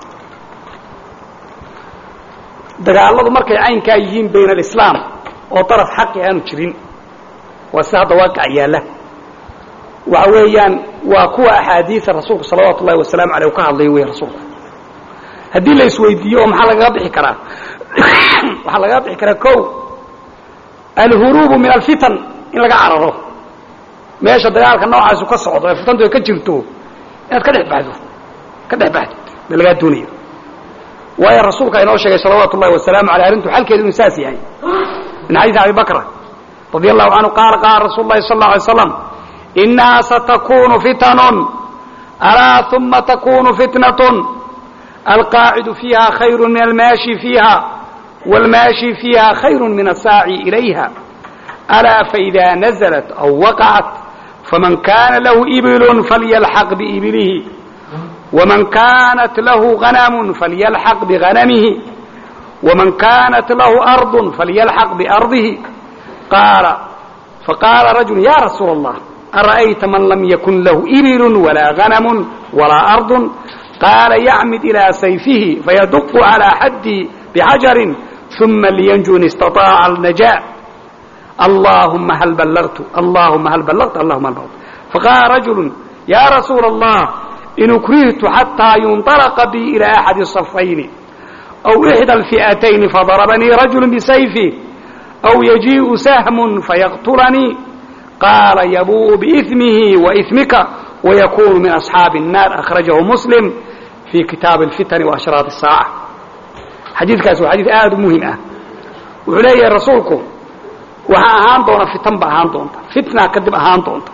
dagaalladu markay caynkaa yihiin bayna alislaam oo daraf xaqi aanu jirin waa sida hadda waaqica yaalla waxa weeyaan waa kuwa axaadiida rasuulku salawaatu ullahi wasalaamu aleyh u ka hadlayo wey rasuulku haddii la isweydiiyo oo maxaa lagaga bixi karaa waxaa lagaga bixi karaa ko alhuruubu min alfitan in laga cararo meesha dagaalka noocaasu ka socdo ee fitantu ay ka jirto inaad ka dhex baxdo ka dhex baxdo ba lagaa doonaya waayo rasuulka inoo sheegay salawaatu ullahi wasalaamu aleyh arrintu xalkeedu inuu saas yahay min xadiisi abi bakra radia allahu canhu qaala qaala rasuulu llahi sal alla alay slam inaha satakunu fitanun alaa uma takunu fitnatun alqaacidu fiiha khayru min almaashi fiiha wاlmaashi fiiha khayru min asaaci ilayha alaa faإida naزlat aw waqacat faman kana lahu ibil falyalxaq biibilihi wman kanat lahu غanam falyalxaq biغanamihi wman kanat lahu arض falyalxaq biarضihi qaala faqaala rajul ya rasuula الlah ara'ayta man lam yakun lahu ibil walaa غanam walaa arض qaala yacmid ilىa sayfihi fayaduqu calىa xaddi bxajari uma liyanju in istaطaaca alnajaa allahuma hal ballagtu allahuma hal ballagtu allahuma hal ballagtu faqaala rajulu ya rasuula allah in ukrihtu xataa yunطalaqa bi ilى axadi الصafayni aw ixdى اlfi'atayni fadarabanii rajulu bisayfi aw yajiiءu sahmu fayaqtulanii qaala yabuu biإثmihi waإثmika wayakunu min asxaabi الnaar akhrajahu muslim fi kitaabi اlfitani waashraat الsaaca xadiidkaasi waa xadiid aada u muhim ah wuxuu leeyahay rasuulku waxaa ahaan doona fitan ba ahaan doonta fitna kadib ahaan doonta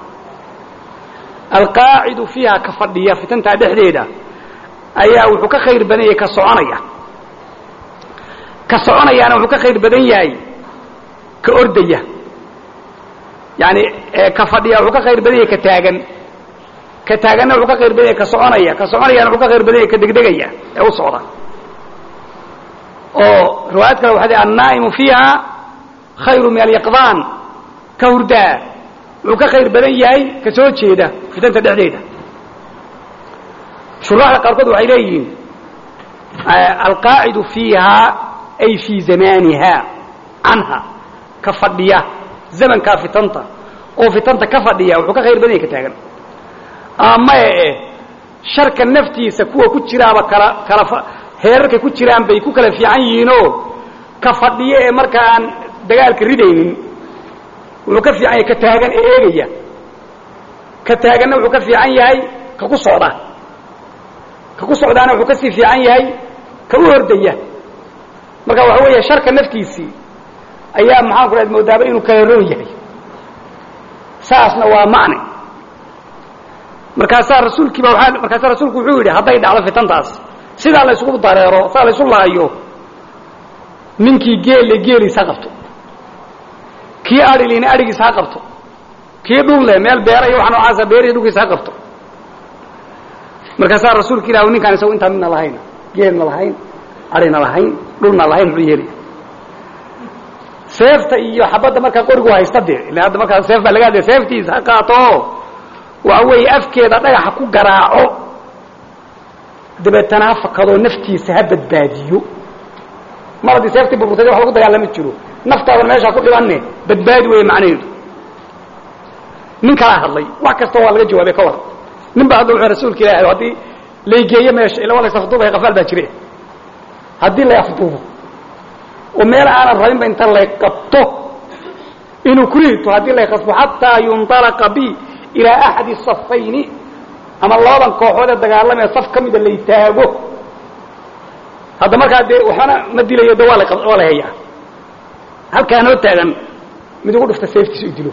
alqaacidu fiiha ka fadhiya fitantaa dhexdeeda ayaa wuxuu ka khayr badan yahay ka soconaya ka soconayaana wuxuu ka khayr badan yahay ka ordaya yani ka fadhiya wuxuu ka khayr badan yahay ka taagan ka taaganna wuxuu ka khayr badan yahay ka soconaya ka soconayaana wuxuu ka khayr badan yahay ka degdegaya ee u socda oo riwaayad kale waxaa annaa'imu fiiha khayru min alyaqdaan ka hurdaa wuxuu ka khayr badan yahay ka soo jeeda fitanta dhexdeeda shuraaxda qaarkood waxay leeyihiin alqaacidu fiiha ay fii zamaaniha canha ka fadhiya zamankaa fitanta oo fitanta ka fadhiya wuxuu ka khayr badan yahay ka taagan amae eh sharka naftiisa kuwa ku jiraaba kala kala heerarkay ku jiraan bay ku kala fiican yihiinoo ka fadhiyo ee markaa aan dagaalka ridaynin wuxuu ka fiican yahay ka taagan ee eegaya ka taaganna wuxuu ka fiican yahay ka ku socda ka ku socdaana wuxuu kasii fiican yahay ka u hordaya marka waxa weeye sharka naftiisii ayaa maxaan ku dhaad moodaaba inuu kala roon yahay saasna waa macne markaasaa rasuulkiiba waaa markaasaa rasuulku wuxuu yidhi hadday dhacdo fitantaas sidaa la isugu dareero sidaa la isu laayo ninkii geelle geeliis ha qabto kii adhilina adhigiis ha qabto kii dhul leh meel beera iyo waxa noocaasa beerihi dhulkiis ha qabto markaasaa rasuulka ilah ninkaan isago intaan midna lahayn geelna lahayn adhina lahayn dhulna lahayn muxuu yeelaya seefta iyo xabadda markaa qorigu haysta dee ila hadda markaa seef baa laga hadlaya seeftiisa ha qaato waxa weeye afkeeda dhagaxa ku garaaco dabeetana ha fakadoo naftiisa ha badbaadiyo mar haddii seeftii burburtay wax lagu dagaalami jiro naftaadan meeshaa ku dhibanne badbaadi weeye macnaheedu nin kalaa hadlay wax kastoo waa laga jawaabay ka war nin baa hadla wuxuu rasuulka ilaahay haddii laygeeyo meesha ila waa la isafduubaya qafaal baa jire haddii lay afduubo oo meel aanan rabinba inta lay qabto inuu ku rito haddii lay qasbo xataa yundalaqa bi ilaa axadi safayni ama labadan kooxood ee dagaalamaya saf ka mida lay taago hadda markaa dee waxbana ma dilayo de waa la waa la hayaa halkaa noo taagan mid ugu dhufta seeftiisa u dilo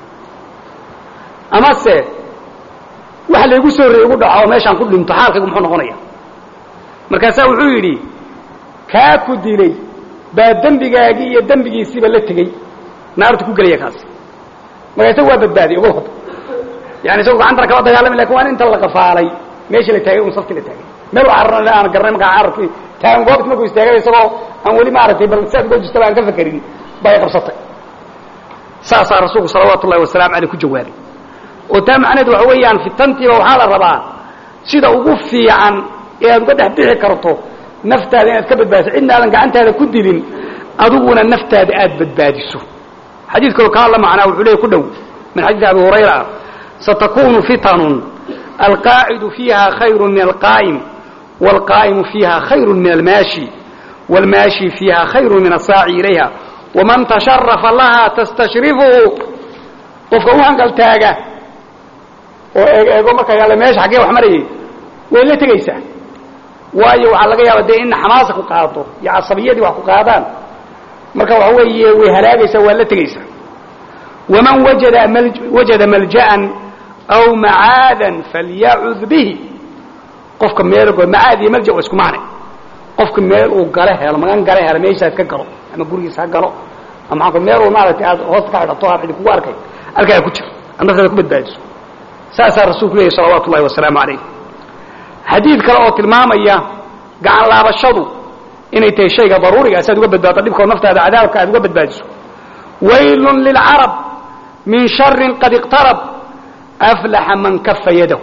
amase waxa laygu soo horreeyey ugu dhaco oo meeshaan ku dhinto xaalkaygu muxuu noqonaya markaasaa wuxuu yidhi kaa ku dilay baa dembigaagii iyo dembigiisiiba la tegey naarta ku gelaya kaasi marka isagu waa badbaadiyey uga wada yani isagu gacantana kama dagaalami lakin waa inta la qafaalay meeshii la taagay un safkii la taagay meel cararna aan garanay markaa cararkii taagan goobti markuu istaagay isagoo aan weli maaragtay bal si aad uga jistaba aan ka fakerin bay qabsatay saasaa rasuulku salawaatu ullahi wasalaamu aleyh ku jawaabay oo taa macnaheed waxa weeyaan fitantiiba waxaa la rabaa sida ugu fiican ee aad uga dhex bixi karto naftaada inaad ka badbaadiso cidna aadan gacantaada ku dilin adiguna naftaada aad badbaadiso xadiid kaloo kaa la macnaa wuxuu leey ku dhow min xadiidi abi hurayra satakunu fitanun alqaacidu fiiha khayru min alqaa'im wاlqaa'imu fiiha khayru min almaashi wاlmaashi fiiha khayru min asaaci ilayha waman tasharafa laha tastashrifuhu qofka u hangaltaaga oo eeg eego marka yaale meesha xaggee wax marayay way la tegaysaa waayo waxaa laga yaaba dee in xamaasa ku qaado iyo casabiyadii wax ku qaadaan marka waxa weeye way halaagaysaa waa la tegaysaa waman wajada wajada malja'an aw macaadan falyacud bihi qofka meel macaad iyo malja waa isku macnay qofka meel uu gale helo magan gale helo meeshaas ka galo ama gurigiis ha galo ama maxaa meel uu maaragtay aad hoosta ka xidhato aad cidi kugu arkay halkaa ku jiro aad naftaada ku badbaadiso saasaa rasuulku leeyahy salawaatu ullahi wasalaamu calayh xadiid kale oo tilmaamaya gacan laabashadu inay tahay shayga daruuriga si aad uga badbaado dhibkao naftaada cadaabka aad uga badbaadiso waylun lilcarab min sharin qad iqtarab aflaxa man kafa yadahu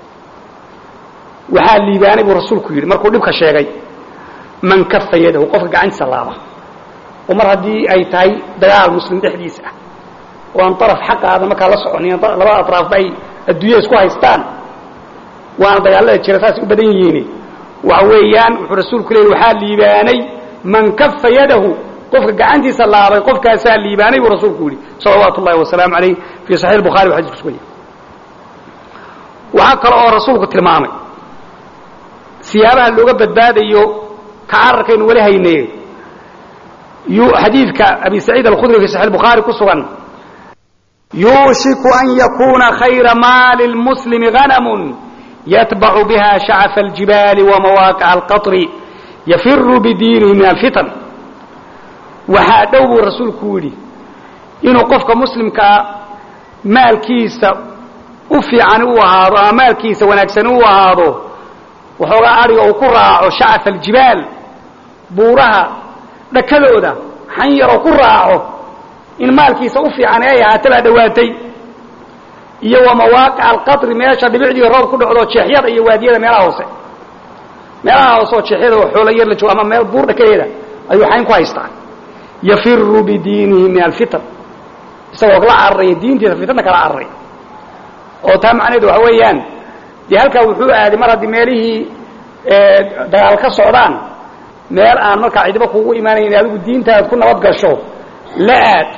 waxaa liibaanay buu rasuulku yidhi markuu dhibka sheegay man kafa yadahu qofka gacantiisa laaba oo mar haddii ay tahay dagaal muslim dhexdiisa ah oo aan araf xaqaada markaa la soconin labada atraafba ay adduunya isku haystaan waana dagaalada jira saasay u badan yihiin waxa weeyaan wuxuu rasuulku leeyay waxaa liibaanay man kafa yadahu qofka gacantiisa laabay qofkaasaa liibaanay buu rasuulku yidhi salawaatu ullahi wasalaamu calayh fii saxiix bukhari wa xadis kusugan yahay waxaa kale oo rasuulku tilmaamay siyaabaha looga badbaadayo ka cararkaynu weli hayne xadiidka abi saciid alkhudri fi saxiix bukhaari ku sugan yuushiku an yakuuna khayra maali lmuslimi hanamun yatbacu biha shacafa aljibaali wamawaaqica alqaطri yafiru bidiinihi min alfitan waxaa dhow buu rasuulku yidhi inuu qofka muslimkaa maalkiisa u fiican u ahaado ama maalkiisa wanaagsan u ahaado waxoogaa adhiga uu ku raaco shacafa aljibaal buuraha dhakadooda xan yaroo ku raaco in maalkiisa u fiican ay ahaata baa dhowaatay iyo wa mawaaqica alqatri meesha dhibicdii roob ku dhacdo jeexyada iyo waadiyada meelaha hoose meelaha hoose oo jeexyada oo xoolo yar la joogo ama meel buur dhakadeeda ayuu xayn ku haystaa yafiru bidiinihi min alfitan isagoo la cararaya diintiisa fitna kala cararaya oo taa macnaheedu waxa weeyaan dee halkaa wuxuu aaday mar haddii meelihii dagaal ka socdaan meel aan markaa cidiba kugu imaanayn adigu diintaad ku nabad gasho la aad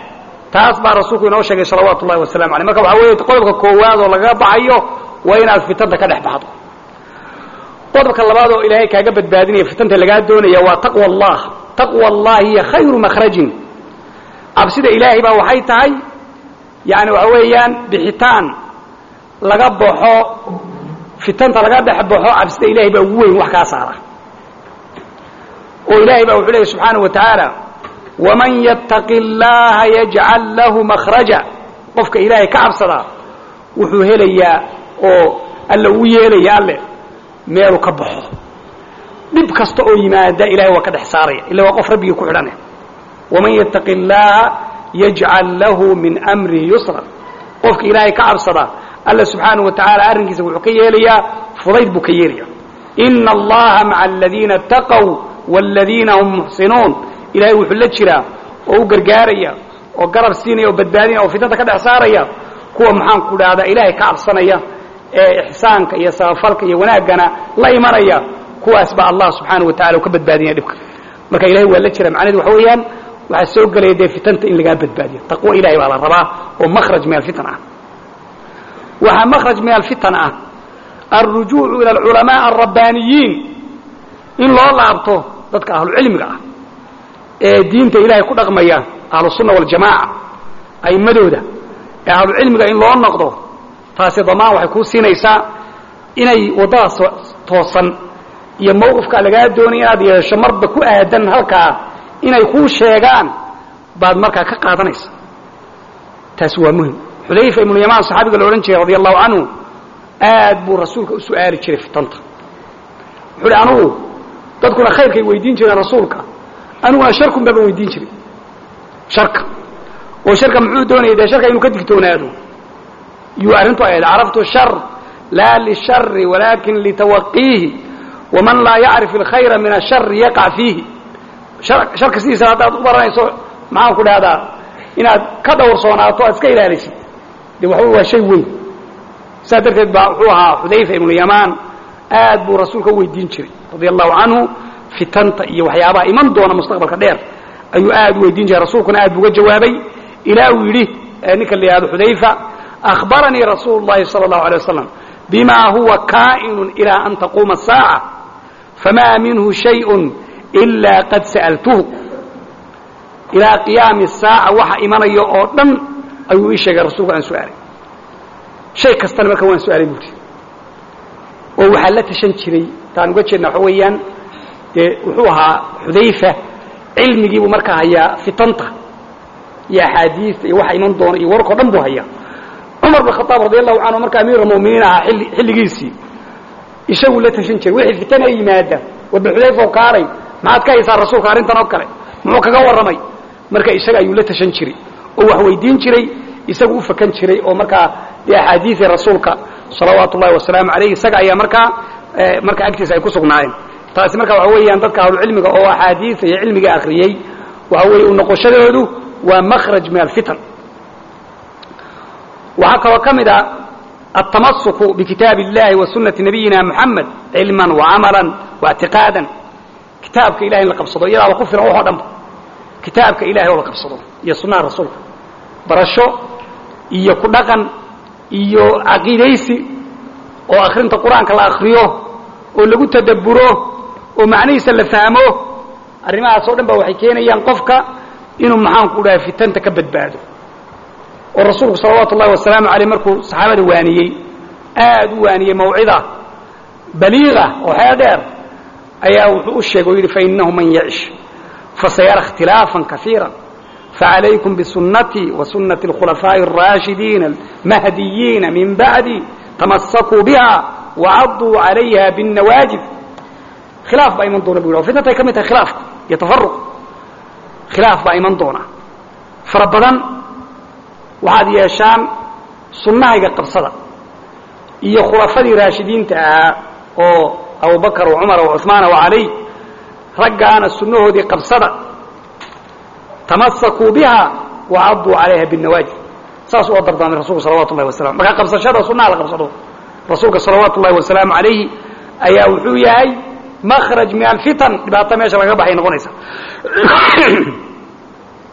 taas baa rasuulku inoo sheegay salawaatu ullahi wasalamu aleyh marka waxaa weeye qodobka koowaad oo lagaga baxayo waa inaad fitanta ka dhex baxdo qodobka labaad oo ilaahay kaaga badbaadinaya fitanta lagaa doonaya waa taqwa allah taqwa allahi hiya khayru makhrajin cabsida ilaahay baa waxay tahay yani waxa weeyaan bixitaan laga baxo fitanta laga dhex baxo cabsida ilahay baa ugu weyn wax kaa saara oo ilaahay baa wuxuu leeyay subxaanaه wa tacaala waman yattaqi اllaha yajcal lahu makhraja qofka ilaahay ka cabsadaa wuxuu helayaa oo alla uu yeelaya alle meelu ka baxo dhib kasta oo yimaada ilahay waa ka dhex saaraya illa waa qof rabbigii ku xidhane waman yattaqi اllaha yajcal lahu min amrihi yusra qofka ilaahay ka cabsada alla subxaanaه wa tacaala arrinkiisa wuxuu ka yeelayaa fudayd buu ka yeelaya ina allaha maca aladiina اtaqow wاladiina hum muxsinuun ilahay wuxuu la jiraa oo u gargaaraya oo garab siinaya oo badbaadinaya oo fitnada ka dhex saaraya kuwa maxaan ku dhahdaa ilaahay ka cabsanaya ee ixsaanka iyo sabafalka iyo wanaaggana la imanaya kuwaas baa allah subxaanaه wa tacala u ka badbaadinaya dhibka marka ilahay waa la jira macnahedu waxa weeyaan waxaa soo gelaya dee fitanta in lagaa badbaadiyo taqwo ilahay baa la rabaa oo makhraj min alfitan ah waxaa makhraj min alfitan ah alrujuucu ila alculamaa alrabbaaniyiin in loo laabto dadka ahlucilmiga ah ee diinta ilaahay ku dhaqmaya ahlusunna waljamaaca a'immadooda ee ahlucilmiga in loo noqdo taasi damaan waxay kuu siinaysaa inay waddadaas toosan iyo mawqifkaa lagaa doonay inaad yeesho marba ku aadan halkaa inay kuu sheegaan baad markaa ka qaadanaysa taasi waa muhim xudayfa ibnu yamaan saxaabiga la odhan jiray radi allahu canhu aad buu rasuulka u su'aali jiray fitanta wuxuu uhi anugu dadkuna khayrkay weydiin jireen rasuulka aniguna sharkun baaba weydiin jiray sharka oo sharka muxuu doonaya dee sharka inuu ka digtoonaado yuu arrintu ahayd caraftu shar laa lishari walaakin litawaqiihi waman laa yacrif alkhayra min ashari yaqac fiihi sharka sidiisa haddaad u baranayso maxaan ku dhahdaa inaad ka dhowrsoonaato aad iska ilaalisid de waxba waa shay weyn saas darteed baa wuxuu ahaa xudayfa ibnu yamaan aad buu rasuulka u weydiin jiray radia allahu canhu fitanta iyo waxyaabaha iman doona mustaqbalka dheer ayuu aad u weydiin jiray rasuulkuna aad buu uga jawaabay ilaa uu yidhi ninka la yihahdo xudayfa akhbaranii rasuulu llahi sala allahu alay wasalam bima huwa kaa'inu ilaa an taquuma asaaca famaa minhu shayun ilaa qad sa'altuhu ilaa qiyaami saaca waxa imanaya oo dhan ayuu ii sheegay rasuulku aan su'aalay shay kastana marka waan su'aalay buuri oo waxaa la tashan jiray taan uga jeedna waxa weeyaan dee wuxuu ahaa xudayfa cilmigiibuu markaa hayaa fitanta iyo axaadiista iyo waxa iman doona iyo wararkao dhan buu hayaa cumar bin khadaab radi allahu canhu marka amiir almu'miniin ahaa illi xilligiisii isaguu la tashan jiray wixii fitana yimaada warba xudayfa oo kaalay maxaad ka haysaa rasuulka arrintan oo kale muxuu kaga warramay marka isaga ayuu la tashan jiray oo wax weydiin jiray isagu u fakan jiray oo markaa dee axaadiidii rasuulka salawaatu ullahi wasalaamu alayh isaga ayaa markaa marka agtiisa ay ku sugnaayeen taasi marka waxa weeyaan dadka ahlucilmiga oo axaadiisa iyo cilmiga akriyey waxa weeye u noqoshadoodu waa makhraj min alfitan waxaa kaloo ka mid a altamasuku bikitaabi اllahi wa sunati nabiyina muxamed cilman wacamalan waاctiqaadan kitaabka ilahay in la qabsado iyadaaba ku filan waxoo dhanba kitaabka ilahay oo la qabsado iyo sunnaha rasuulka barasho iyo ku dhaqan iyo caqiidaysi oo akhrinta qur-aanka la akriyo oo lagu tadabburo oo macnihiisa la fahmo arrimahaas oo dhan ba waxay keenayaan qofka inuu maxaan ku dhahay fitanta ka badbaado oo rasuulku salawaatu ullahi wasalaamu aleyh markuu saxaabada waaniyey aad u waaniyey mawcida baliiqa oo xeel dheer ayaa wuxuu u sheegay o yidhi fainahu man yacish fasayara اkhtilaafan kaiira faعalaykum bsunatii wasunati اlkhulafaaءi الraashidiina اlmahdiyiina min bacdi tamasakuu biha wacaduu calayha bالnawaajid khilaaf baa iman doona bu yidhi fitnatay ka mid tahay khilaafku iyo tafaruq khilaaf baa iman doona fara badan waxaad yeeshaan sunnahayga qabsada iyo khulafadii raashidiinta ahaa oo abubakar wa cumar wa cuثmaana wa cali raggaana sunnahoodii qabsada tamasakuu biha wacaduu calayha bالnawaajid saas u dardaamay rasulku salawatu ullahi wasalam marka qabsashada sunnaha la qabsado rasuulka salawaatu ullahi wasalaamu calayhi ayaa wuxuu yahay makhraj min alfitan dhibaato meesha laga baxay noqonaysa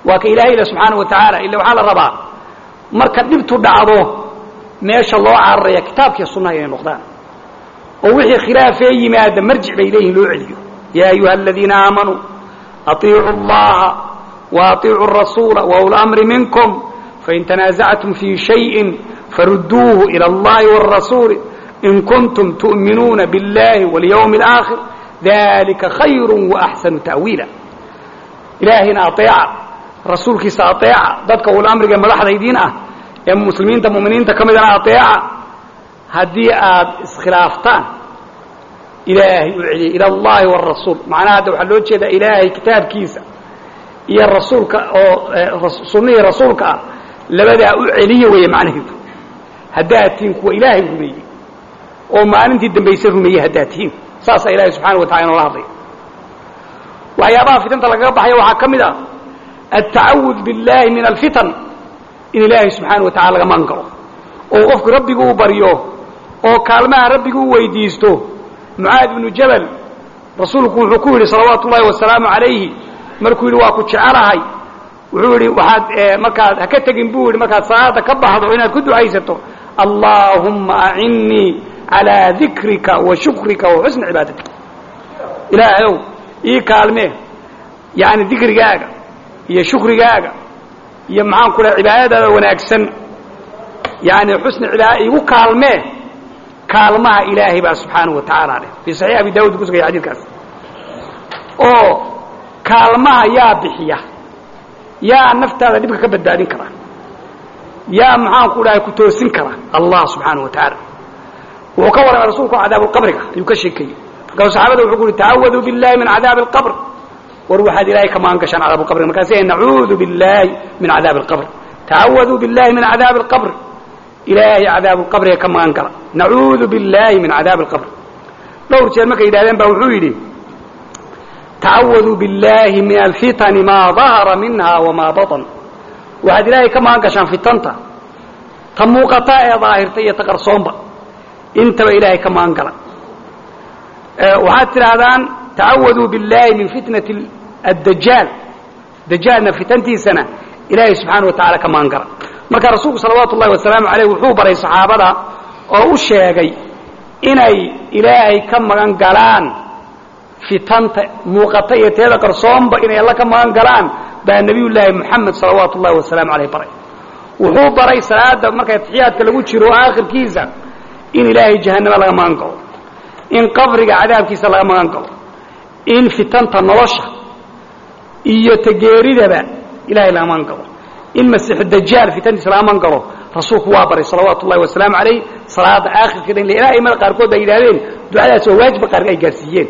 waa ka ilaahay ila subxaana wa tacaala illa waxaa la rabaa marka dhibtu dhacdo meesha loo cararaya kitaabkiiyo sunnaha inay noqdaan oo wixii khilaafee yimaada marjic bay leeyihin loo celiyo yaa ayuha aladiina aamanuu aطiicuu اllaha وaطiicuu الrasuula وأولي الأمri minkم fain تنaaزacتm fي شhayءi faruduuه إilى الlahi والrasuuli in kuntum tuؤminuuna bالlahi والyوم الآkhir dalika khayr وأxsanu تأwiila ilaahayna aطeeca rasuulkiisa aطeeca dadka ulamriga madaxda idiin ah ee muslimiinta muminiinta ka midana aطeeca haddii aad iskhilaaftaan ilaahay u celiya ilى اllahi والrasuul macnaha hadda waxaa loo jeedaa ilaahay kitaabkiisa iyo rasuulka oo sunnihii rasuulka ah labadaa u celiya weeye macnaheedu haddaad tihiin kuwa ilaahay rumeeyey oo maalintii dambayse rumeeyey haddaad tihiin saasaa ilaahay subxana wa tacala inoola hadlaya waxyaabaha fitanta lagaga baxaya waxaa ka mid ah altacawud biاllaahi min alfitan in ilaahay subxaana wa tacala laga magan galo oo qofku rabbigu uu baryo oo kaalmaha rabbigu u weydiisto mucaad ibnu jabal rasuulku wuxuu ku yidhi salawaatu ullahi wasalaamu calayhi markuu yidhi waa ku jecelahay wuxuu yidhi waxaad markaad ha ka tegin buu yidhi markaad salaada ka baxdo inaad ku ducaysato allaahumma acinnii calaa dikrika wa shukrika wa xusni cibaadatika ilaahayow ii kaalmee yacni dikrigaaga iyo shukrigaaga iyo maxaan ku dhaha cibaadadaada wanaagsan yani xusni cibaada iigu kaalmee kaalmaha ilaahay baa subxaanahu wa tacaala leh fii saxiix abi daawud ku sugaya xadiidkaas oo kaalmaha yaa bixiya yaa naftaada dhibka ka badbaadin kara yaa maxaan ku dhahay ku toosin kara allah subxaanahu wa tacaala wuxuu ka warramay rasuulku cadaabuulqabriga ayuu ka sheekeeyey markaasu saxaabada wuxuu ku uhi tacawaduu billahi min cadaabi alqabr war waxaad ilaahay ka magan gashaan cadaabu qabri markaasay nacuudu billahi min cadaabi alqabr tacawaduu billahi min cadaabi alqabr ilaahay cadaabuulqabriga ka magan gala nacuudu billahi min cadaabi alqabr dhowr jeer markay yidhahdeen baa wuxuu yidhi tacawaduu biاllaahi min alfitani maa dahara minha wamaa baطn waxaad ilaahay ka magan gashaan fitanta ta muuqata ee daahirta iyo ta qarsoonba intaba ilaahay ka magan gala waxaad tidhaahdaan tacawaduu biاllaahi min fitnati addajaal dajaalna fitantiisana ilaahay subxaana wa tacala ka magan gala marka rasuulku salawaatu ullahi wasalaamu aleyh wuxuu baray saxaabada oo u sheegay inay ilaahay ka magan galaan fitanta muuqata iyo teeda qarsoonba inay alla ka magan galaan baa nebiyullaahi moxamed salawaatu ullahi wasalaamu aleyh baray wuxuu baray salaada marka atixiyaadka lagu jiro aakhirkiisa in ilaahay jahannama laga magan galo in qabriga cadaabkiisa laga magan galo in fitanta nolosha iyo tageeridaba ilahay laga magan galo in masiixu dajaal fitantiisa laga magan galo rasuulku waa baray salawaatu ullahi wasalaamu calayh salaada aakhirkeeda in ilaa aimada qaarkood ay yidhahdeen ducadaas oo waajiba qaar ay gaarsiiyeen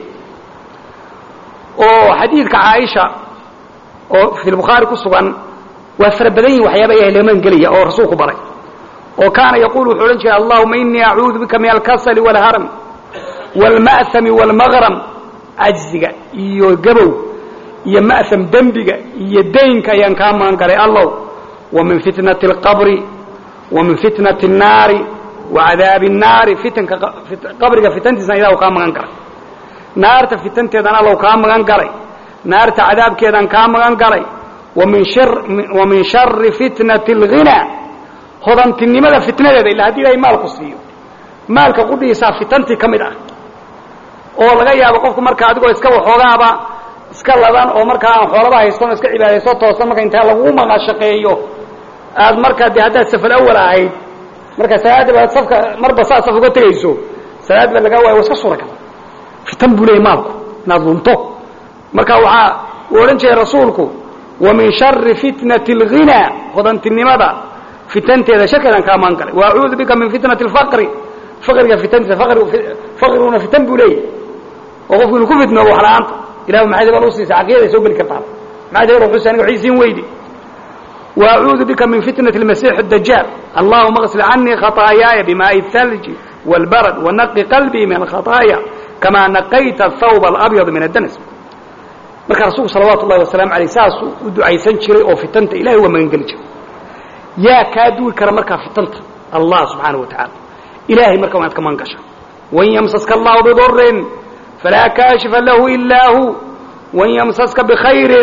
oo xadiidka caaisha oo fi lbukhaari ku sugan waa fara badan yihin waxyaaba ilahay laga magan gelaya oo rasuulku baray oo kaana yaquulu wuxuu odhan jiray allahuma inii acuudu bika min alkasali wاlharam wاlma'hami wاlmaqram cajziga iyo gabow iyo ma'ham dembiga iyo daynka ayaan kaa magan galay allow wa min fitnati اlqabri wa min fitnati الnaari wa cadaabi الnaari fitanka qabriga fitantiisana ilahu kaa magan galay naarta fitanteedana allow kaa magan galay naarta cadaabkeedaan kaa magan galay wa min shari fitnati اlghinaa hodantinimada fitnadeeda illa haddii ilahay maalku siiyo maalka qudhiisaa fitantii ka mid ah oo laga yaabo qofku marka adigoo iska waxoogaaba iska ladan oo markaa aan xoolaba haystan oo iska cibaadayso toosan marka intaa lagu maqashaqeeyo aad markaa dee haddaad safal awal ahayd marka salaadda baad safka marba saa saf uga tegayso salaad baa lagaa waaya wa iska suura gala fitan buu leeyay maalku inaad lunto marka waxaa uu odhan jiray rasuulku wa min shari fitnati اlghinaa hodantinimada fitanteeda sharkeedaan kaa maan galay wa acuudu bika min fitnati اlfaqri faqriga fitantiisa faqriguna fitan buu leeyahy oo qofku inuu ku fitnoobo wax la-aanta ilahu maxaad hebal u siisay caqiidaday soo geli kartaa maxaad hebal wuxuusi aniga waxaysiin weydi wa acuudu bika min fitnati اlmasiix اdajaal allahuma اغsil canii khaطaayaaya bimaaءi الthalji wاlbarad wanaqi qalbii min alkhaطaaya kamaa naqayta athawb alabyad min addanas marka rasuulku salawaatu ullahi wasalaamu aleyh saasuu u ducaysan jiray oo fitanta ilahay waa magan geli jiray yaa kaa duwi kara markaa fitanta allah subxaanaه wa tacaala ilahay marka waa inaad ka magan gasha wain ymsaska allahu bidurin falaa kaashifa lahu ilaa hu wain ymsaska bkhayri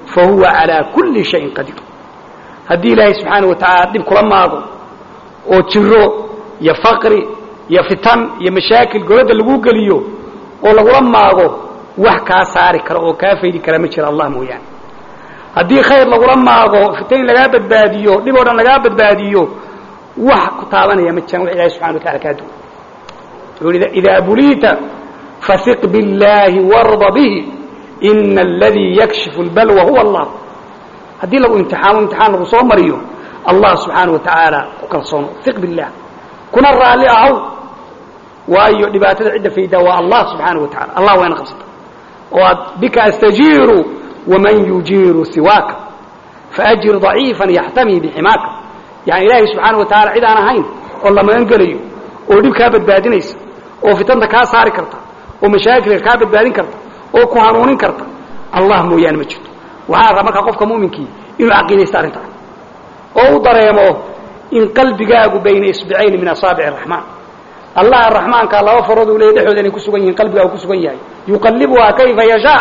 fa huwa calaa kulli shayin qadiir haddii ilaahay subxaana wa tacaala dhib kula maago oo jiro iyo faqri iyo fitan iyo mashaakil goladda lagu geliyo oo lagula maago wax kaa saari kara oo kaa faydi kara ma jira allah mooyaane haddii khayr lagula maago fitan lagaa badbaadiyo dhib oo dhan lagaa badbaadiyo wax ku taabanaya ma jiraan wax ilahay subxana wa tacala kaa duwan wuxuu ihi idaa buliita fahiq biاllaahi warda bihi ina aladii yakshifu اlbalwa huwa allah haddii lagu imtixaamo imtixaan lagu soo mariyo allah subxaana wa tacaala ku kalsoono iq billah kuna raalli ahow waayo dhibaatada cidda faydaa waa allah subxaana wa tacala allah wayna qabsata oo aad bika astajiiru waman yujiiru siwaaka faajir daciifan yaxtamii biximaaka yani ilaahay subxaana wa tacala cid aan ahayn oo la magan gelayo oo dhib kaa badbaadinaysa oo fitanta kaa saari karta oo mashaakilka kaa badbaadin karta oo ku hanuunin karta allah mooyaane ma jirto waxaa raba markaa qofka mu'minkii inuu caqiidaysto arrintaan oo u dareemo in qalbigaagu bayna isbicayni min asaabic araxmaan allah araxmaanka laba farood uu leeya dhexooda inay ku sugan yihiin qalbigaagu ku sugan yahay yuqallibuhaa kayfa yashaa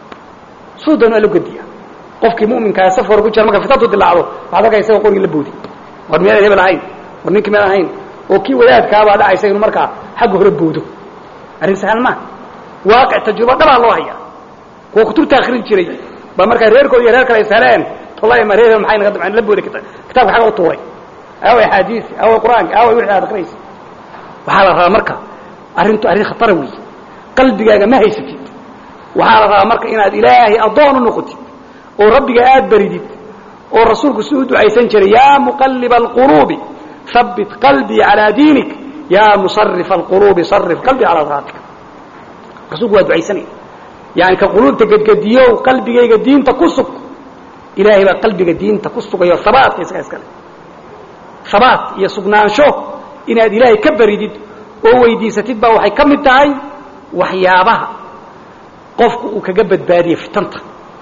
suu doon waa la gediya qofkii mu'minkaa safar ku jira marka fitantu dilaacdo waxaad arkay isagoo qorgii la boodi war miyaadan hebel ahayn war ninkii miyaan ahayn oo kii wadaadkaabaa dhacaysa inuu markaa xagga hore boodo arrin sahal maa waaqic tajruba dhabaa loo hayaa kuwa kutubta akrin jiray baa markaa reerkooda iyo reer kale is heleen wallahi ma reer maxay naga damceen la booday kitaabka xagga u tuuray aaway axaadiisi aaway qur-aanka aaway wixii aad akrinaysa waxaa la rabaa marka arrintu arrin khatara weeye qalbigaaga ma haysatid waxaa la rabaa marka inaad ilaahay addoon u noqotid oo rabbiga aad baridid oo rasuulku si u ducaysan jiray yaa muqalliba alquluubi habbit qalbii calaa diinik yaa musarifa alquluubi sarif qalbii calaa daatika rasuulku waa ducaysanaya yani ka quluubta gedgediyow qalbigayga diinta ku sug ilaahay baa qalbiga diinta ku sugayo habaatka isaga iskale habaat iyo sugnaansho inaad ilaahay ka baridid oo weydiisatid baa waxay ka mid tahay waxyaabaha qofku uu kaga badbaadiyo fitanta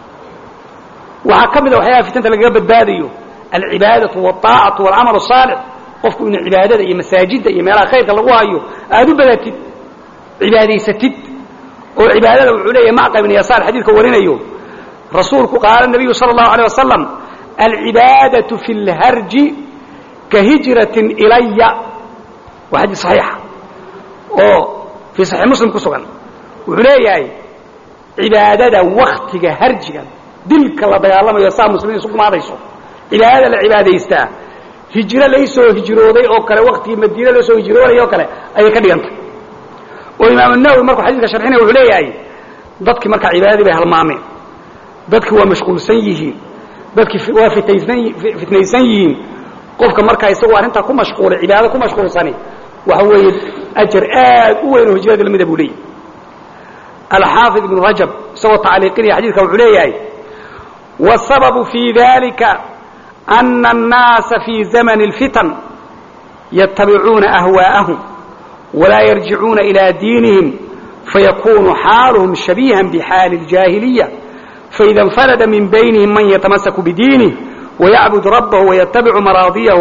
waxaa ka mid a waxyaabaha fitanta lagaga badbaadayo alcibaadatu wاطaacatu wاlcamal الصaalix qofku inuu cibaadada iyo masaajidda iyo meelaha khayrka lagu hayo aad u badatid cibaadaysatid oo cibaadada wuxuu leeyahay macqab ibn yasaar xadiidka warinayo rasuulku qaala nabiyu sala allahu alيyه wasalam alcibaadaةu fi اlharji ka hijratin ilaya waa xadiis saxiixa oo fii saxiix muslim ku sugan wuxuu leeyahay cibaadada waktiga harjiga dilka la dagaalamayo saa muslimiin isu gumaadayso cibaadada la cibaadaystaa hijro laysoo hijrooday oo kale waktigii madiine lasoo hijroonay oo kale ayay ka dhigantay oo imaam nawowi markuu xadiiska sharxinaya wuxuu leeyahay dadkii markaa cibaadadii bay halmaameen dadkii waa mashquulsan yihiin dadkii waa fitaysan fitnaysan yihiin qofka markaa isagoo arrintaa ku mashquulay cibaado ku mashquulsani waxa weeye ajar aad u weyn oo hijrada lamida buu leeyahy alxaafid ibnu rajab isagoo tacliiqinaya xadiidka wuxuu leeyahay والسبب في ذلك أن الناس في زمن الفتن يتبعون أهواءهم ولا يرجعون إلى دينهم فيكون حالهم شبيها بحال الجاهلية فإذا انفرد من بينهم من يتمسك بدينه ويعبد ربه ويتبع مراضيه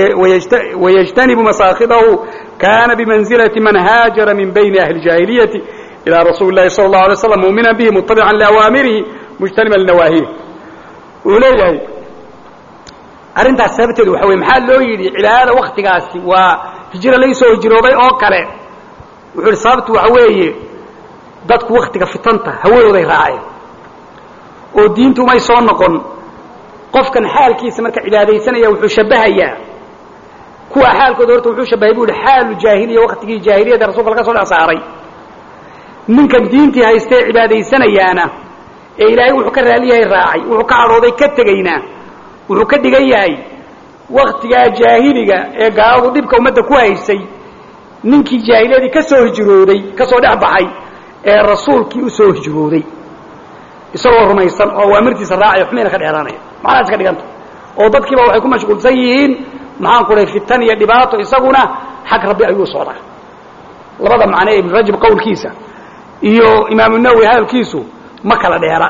ويجتنب مساخطه كان بمنزلة من هاجر من بين أهل الجاهلية إلى رسول الله صلى الله عليه وسلم مؤمنا به متبعا لأوامره مجتنبا لنواهيه uu leeyahay arrintaas sababteedu waxa wey maxaa loo yidhi cibaadada waktigaasi waa hijro laysoo hijroobay oo kale wuxuu yidhi sababtu waxa weeye dadku waktiga fitanta hawadooday raaceen oo diintu may soo noqon qofkan xaalkiisa marka cibaadaysanaya wuxuu shabahayaa kuwa xaalkooda horta wuxuu shabahay bu yihi xaalu jaahiliya waktigii jaahiliyada rasulka laga soo dhex saaray ninkan diintii haystee cibaadaysanayaana ee ilaahay wuxuu ka raali yahay raacay wuxuu ka cadhooday ka tegayna wuxuu ka dhigan yahay waktigaa jaahiliga ee gaaladu dhibka ummadda ku haysay ninkii jaahiliyadii ka soo hijrooday ka soo dhex baxay ee rasuulkii u soo hijrooday isagoo rumaysan oo awaamirtiisa raacaya xumayna ka dheeraanaya macnahaas ka dhiganta oo dadkiiba waxay ku mashquulsan yihiin maxaan ku dhahay fitan iyo dhibaato isaguna xag rabbi ayuu socdaa labada macne ee ibnu rajab qowlkiisa iyo imaamu nawowi hadalkiisu ma kala dheera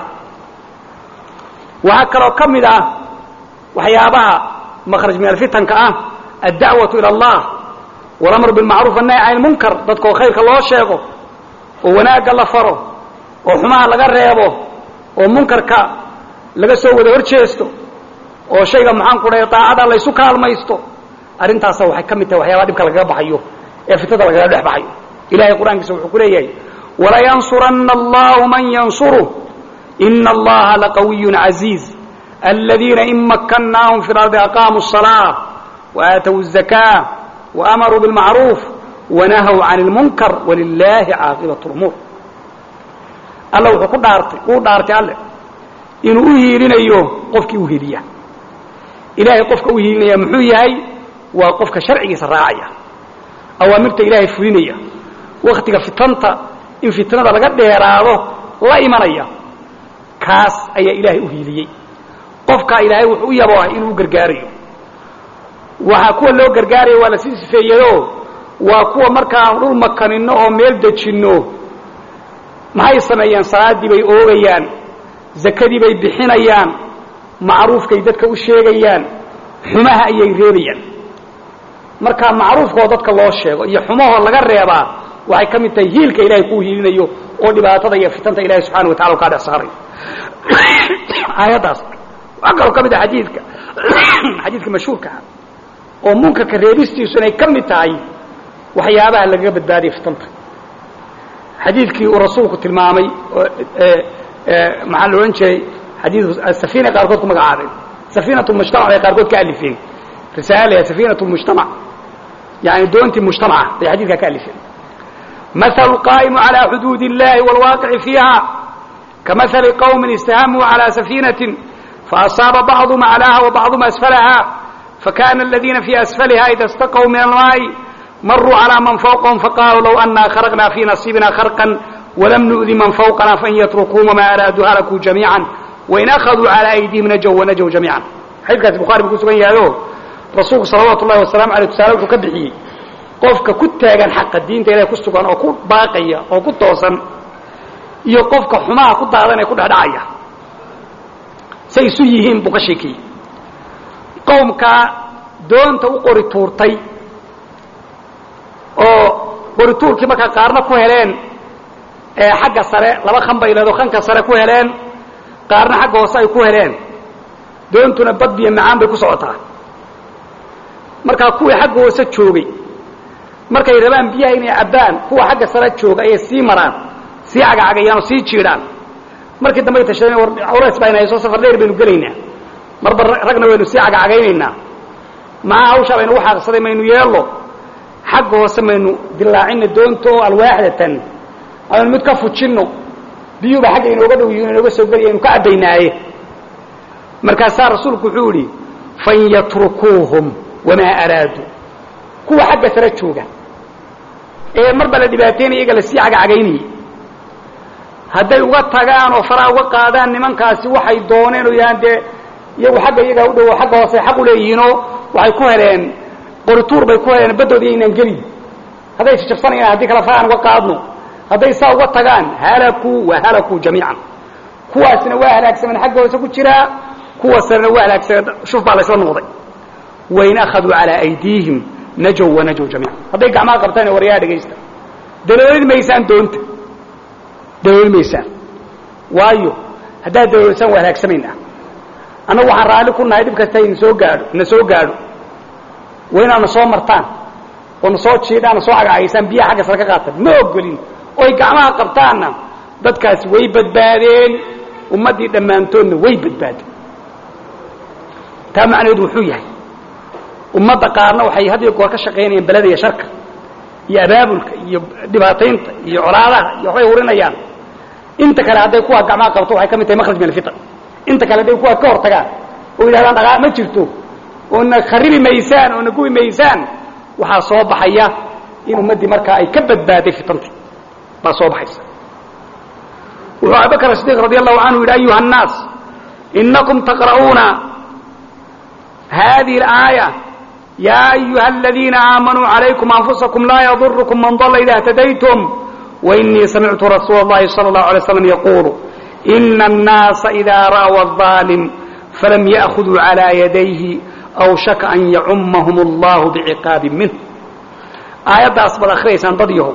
waxaa kaloo ka mid ah waxyaabaha makraj min alfitanka ah addacwatu ila allah walamru bilmacruuf annahy can ilmunkar dadkoo khayrka loo sheego oo wanaagga la faro oo xumaha laga reebo oo munkarka laga soo wada hor jeesto oo shayga maxaan ku dhahay daacada laysu kaalmaysto arrintaasa waxay ka mid tahay waxyaabaha dhibka lagaga baxayo ee fitada lagaga dhex baxayo ilahay qur-aankiisa wuxuu ku leeyahay walayansuranna allahu man yansuruh ina allaha laqawiyun caziiz aladiina in makkannaahum fi lardi aqaamuu الصalaaة وaatow الزakاة وamaruu biاlmacruuf wanahaw can اlmunkar walilahi caaqibaة اlumuur alla wuxuu ku dhaartay uu dhaartay alle inuu u hiilinayo qofkii u hiiliya ilaahay qofka u hiilinaya muxuu yahay waa qofka sharcigiisa raacaya awaamirta ilaahay fulinaya waktiga fitanta in fitnada laga dheeraado la imanaya kaas ayaa ilaahay u hiiliyey qofkaa ilaahay wuxuu u yaboohay inuu u gargaarayo waxaa kuwa loo gargaaraya waa lasii sifeeyeyo waa kuwa markaan dhul makanino oo meel dejinno maxay sameeyeen salaaddii bay oogayaan zakadii bay bixinayaan macruufkay dadka u sheegayaan xumaha ayay reebayaan markaa macruufkoo dadka loo sheego iyo xumahoo laga reebaa waxay ka mid tahay hiilka ilaahay kuu hiilinayo oo dhibaatada iyo fitanta ilahay subxana wa tacala u kaa dhex saarayo aayaddaas waxaa kaloo ka mid ah xadiidka xadiidka mashhuurkaa oo munkarka reebistiisu inay ka mid tahay waxyaabaha lagaga badbaadaya fitanta xadiidkii uu rasuulku tilmaamay maxaa la odhan jiray xadiidu safina qaarkood ku magacaabeen safiinatu mujtamac bay qaarkood ka alifeen risaala safiinatu mujtamac yani doontii mujtamaca bay xadiidkaa ka alifeen mahalu qaa'imu calaa xuduudi illahi waalwaaqici fiiha kamahali qowmin istahamuu calaa safiinatin faasaaba bacduhum aclaaha wabacduhum asfalaha fakana aladiina fii asfaliha ida istaqow min almaa'i maruu calaa man fawqahum faqaaluu low anaa kharaqnaa fii nasiibina kharqan walam nu'di man fawqana fain yatrukuum wamaa araaduu halakuu jamiican wain akhaduu calaa aydihim najow wanajow jamiican xadiidkaasi bukhari buu ku sugan yahayo rasuulku salawaatu ullahi wasalamu aleyh tusaale wuxuu ka bixiyey qofka ku taagan xaqa diinta ilahay ku sugan oo ku baaqaya oo ku toosan iyo qofka xumaha ku daadan ee ku dhexdhacaya say isu yihiin buu ka sheekiyey qowmkaa doonta u qori tuurtay oo qori tuurkii markaa qaarna ku heleen xagga sare laba kan bay leedo kanka sare ku heleen qaarna xagga hoose ay ku heleen doontuna bad biyo macaan bay ku socotaa markaa kuwii xagga hoose joogay markay rabaan biyaha inay cabbaan kuwa xagga sare jooga ayay sii maraan sii cagacagayaan oo sii jiidhaan markii dambay tashadeen war cawleys baa inay soo safar dheer baynu gelaynaa marba ragna waynu sii cagacagaynaynaa maxaa hawshaa baynu ugu xaaqsaday maynu yeello xagga hoose maynu dilaacina doonta oo alwaaxdatan aynu mid ka fujinno biyuuba xagga inooga dhow yihin inooga soo geliya aynu ka cabbaynaaye markaasaa rasuulku wuxuu idhi fan yatrukuuhum wamaa araaduu kuwa xagga sare jooga ee marba la dhibaataynaya iyaga lasii cagacagaynayay hadday uga tagaan oo faraha uga qaadaan nimankaasi waxay dooneen oo yahaan dee iyagu xagga iyagaa u dhowo xagga hoose xaq u leeyihiinoo waxay ku heleen qorituur bay ku heleen baddoodi inaan gelin hadday jajabsanayaan haddii kale farahan uga qaadno hadday saa uga tagaan halakuu wa halakuu jamiican kuwaasna waa halaagsameen xagga hoose ku jiraa kuwa sarena waa halaagsameen shuf baa laysla noqday wain akhaduu calaa aydiihim najow wanajow jamiican hadday gacmaha qabtaan waryaa dhegaysta daloolid maysaan doonta dalooli maysaan waayo haddaad daloolisan waa halaagsamaynaa annagu waxaan raalli ku nahay dhib kasta na soo gaadho na soo gaadho waa inaad na soo martaan oo na soo jiidhaan na soo cagacagaysaan biyaha xagga sare ka qaatan ma ogolin oy gacmaha qabtaanna dadkaasi way badbaadeen ummaddii dhammaantoodna way badbaadeen taa macnaheedu wuxuu yahay ummadda qaarna waxay had iyo goor ka shaqaynayaan beleda iyo sharka iyo abaabulka iyo dhibaataynta iyo colaadaha iyo waxbay hurinayaan inta kale hadday kuwaa gacmaha qabto waxay ka mid tahay makhraj min alfitan inta kale hadday kuwaa ka hor tagaan oo yidhahdaan dhaqaa ma jirto oo na kharibi maysaan oo na gubi maysaan waxaa soo baxaya in ummaddii markaa ay ka badbaaday fitantii baa soo baxaysa wuxuu abubakr asidiq radi allahu canhu yidhi ayuha الnaas inakum taqra'uuna hadihi اlaaya ya ayuha aladiina aamanuu عalaykum anfusakum laa yadurkum man dala ida اhtadaytum wainii samictu rasuula اllahi salى اllahu alay slam yaqulu ina الnaasa ida ra'w الظaalim falam ya'khuduu calى yadayhi awshaka an yacumahum اllahu biciqaabin minh aayaddaas baad akhriyaysaan dad yahow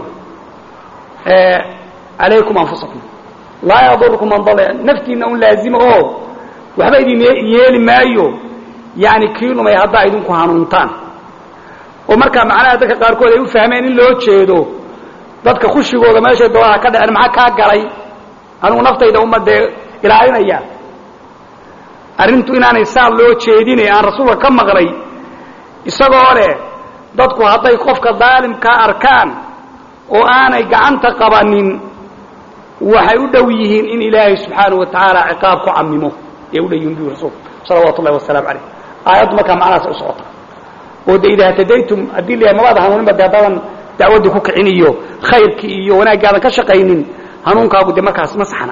calaykum anfusakum laa yadurkum man dala naftiinna un laazima oo waxba idin yeeli maayo yani kii lumay haddaa idinku hanuuntaan oo markaa macnaha dadka qaarkood ay u fahmeen in loo jeedo dadka khushigooda meeshay doonaha ka dhaceen maxaa kaa galay anugu naftayda uma dee ilaalinaya arrintu inaanay saa loo jeedine aan rasuulka ka maqlay isagoo leh dadku hadday qofka daalimkaa arkaan oo aanay gacanta qabanin waxay u dhow yihiin in ilaahay subxaanahu wa tacaala ciqaab ku camimo ee u dhow yihin bu rasuulku salawaatu ullahi wasalaamu calayh aayaddu markaa macnahaas u socota oo de idaa htadaytum haddii la mabaad hanuuninba de haddaadan dacwaddii ku kicin iyo khayrkii iyo wanaaggaadan ka shaqaynin hanuunkaagu de markaas ma saxna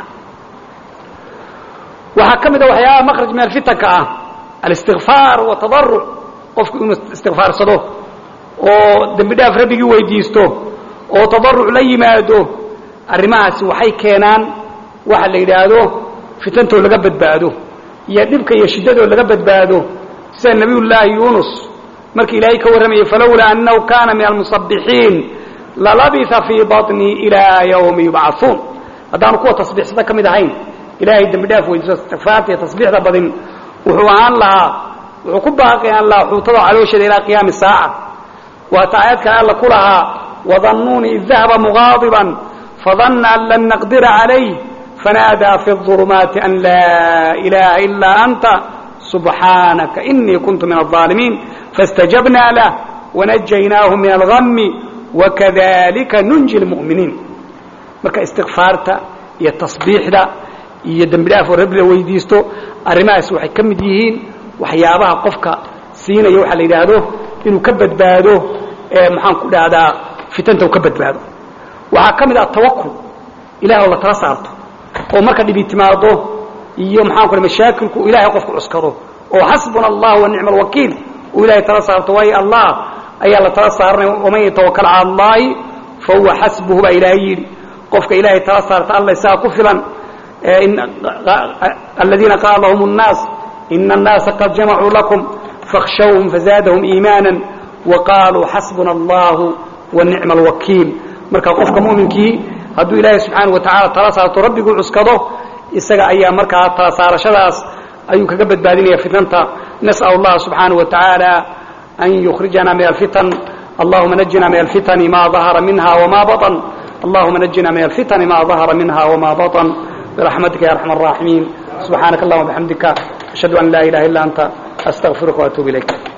waxaa ka mid a waxyaabaha makraj min alfitanka ah alistikfaar watadaruc qofku inuu istikfaarsado oo dembi dhaaf rabbigii weydiisto oo tadaruc la yimaado arrimahaasi waxay keenaan waxa la yidhaahdo fitantoo laga badbaado iyo dhibka iyo shiddadoo laga badbaado sida nabiyullaahi yuunus markii ilaahay ka warramayay falowlaa annahu kaana min almusabbixiin lalabisa fii baطnii ilaa yawmi yubcaثuun haddaanu kuwa tasbiixsada ka mid ahayn ilaahay dembi dhaaf weydiiso istikfaarta iyo tasbiixda badin wuxuu ahaan lahaa wuxuu ku baaqi ahaan lahaa xuutada caloosheeda ilaa qiyaami saaca waata aayadkan alla ku lahaa wadannuuni id dahaba mugaadiban fadanna an lan naqdira calayh fanaadaa fi الظulumaati an laa ilaaha ilaa anta subxaanaka inii kuntu min الظaalimiin faاstajabnaa lah wanajaynaahu min algami wakadalika nunji اlmu'miniin marka istikfaarta iyo tasbiixda iyo dembi dhaaf oo rabbi la weydiisto arrimahaas waxay ka mid yihiin waxyaabaha qofka siinaya waxaa la yidhaahdo inuu ka badbaado maxaan ku dhahdaa fitanta uu ka badbaado waxaa ka mid ah tawakul ilahay oo la tala saarto oo marka dhibi timaado iyo maxaan ku mashaakilku ilahay qofku cuskado oo xasbuna allah wa nicma alwakiil uu ilahay tala saarto waayo allah ayaa la tala saaranaya waman yatawakal cala allahi fa huwa xasbuhu baa ilaahay yidhi qofka ilaahay tala saarta alla isaga ku filan aladiina qaala lahum الnaas ina الnaasa qad jamacuu lakum fakhshawhum fazaadahum iimaana waqaaluu xasbuna allahu wa nicma alwakiil marka qofka mu'minkii hadduu ilaahay subxaana wa tacala tala saarto rabbiguu cuskado isaga ayaa markaa tala saarashadaas ayuu kaga badbaadinaya fitnanta nas'al allaha subxaana wa tacaala an yukhrijana min alfitan allahuma najina min alfitani ma dahara minha wma baطn allahuma najina min alfitani ma dahara minha wma baطn برحمتك يا أرحم الراحمين سبحانك اللهم وبحمدك أشهد أن لا إله إلا أنت أستغفرك وأتوب إليك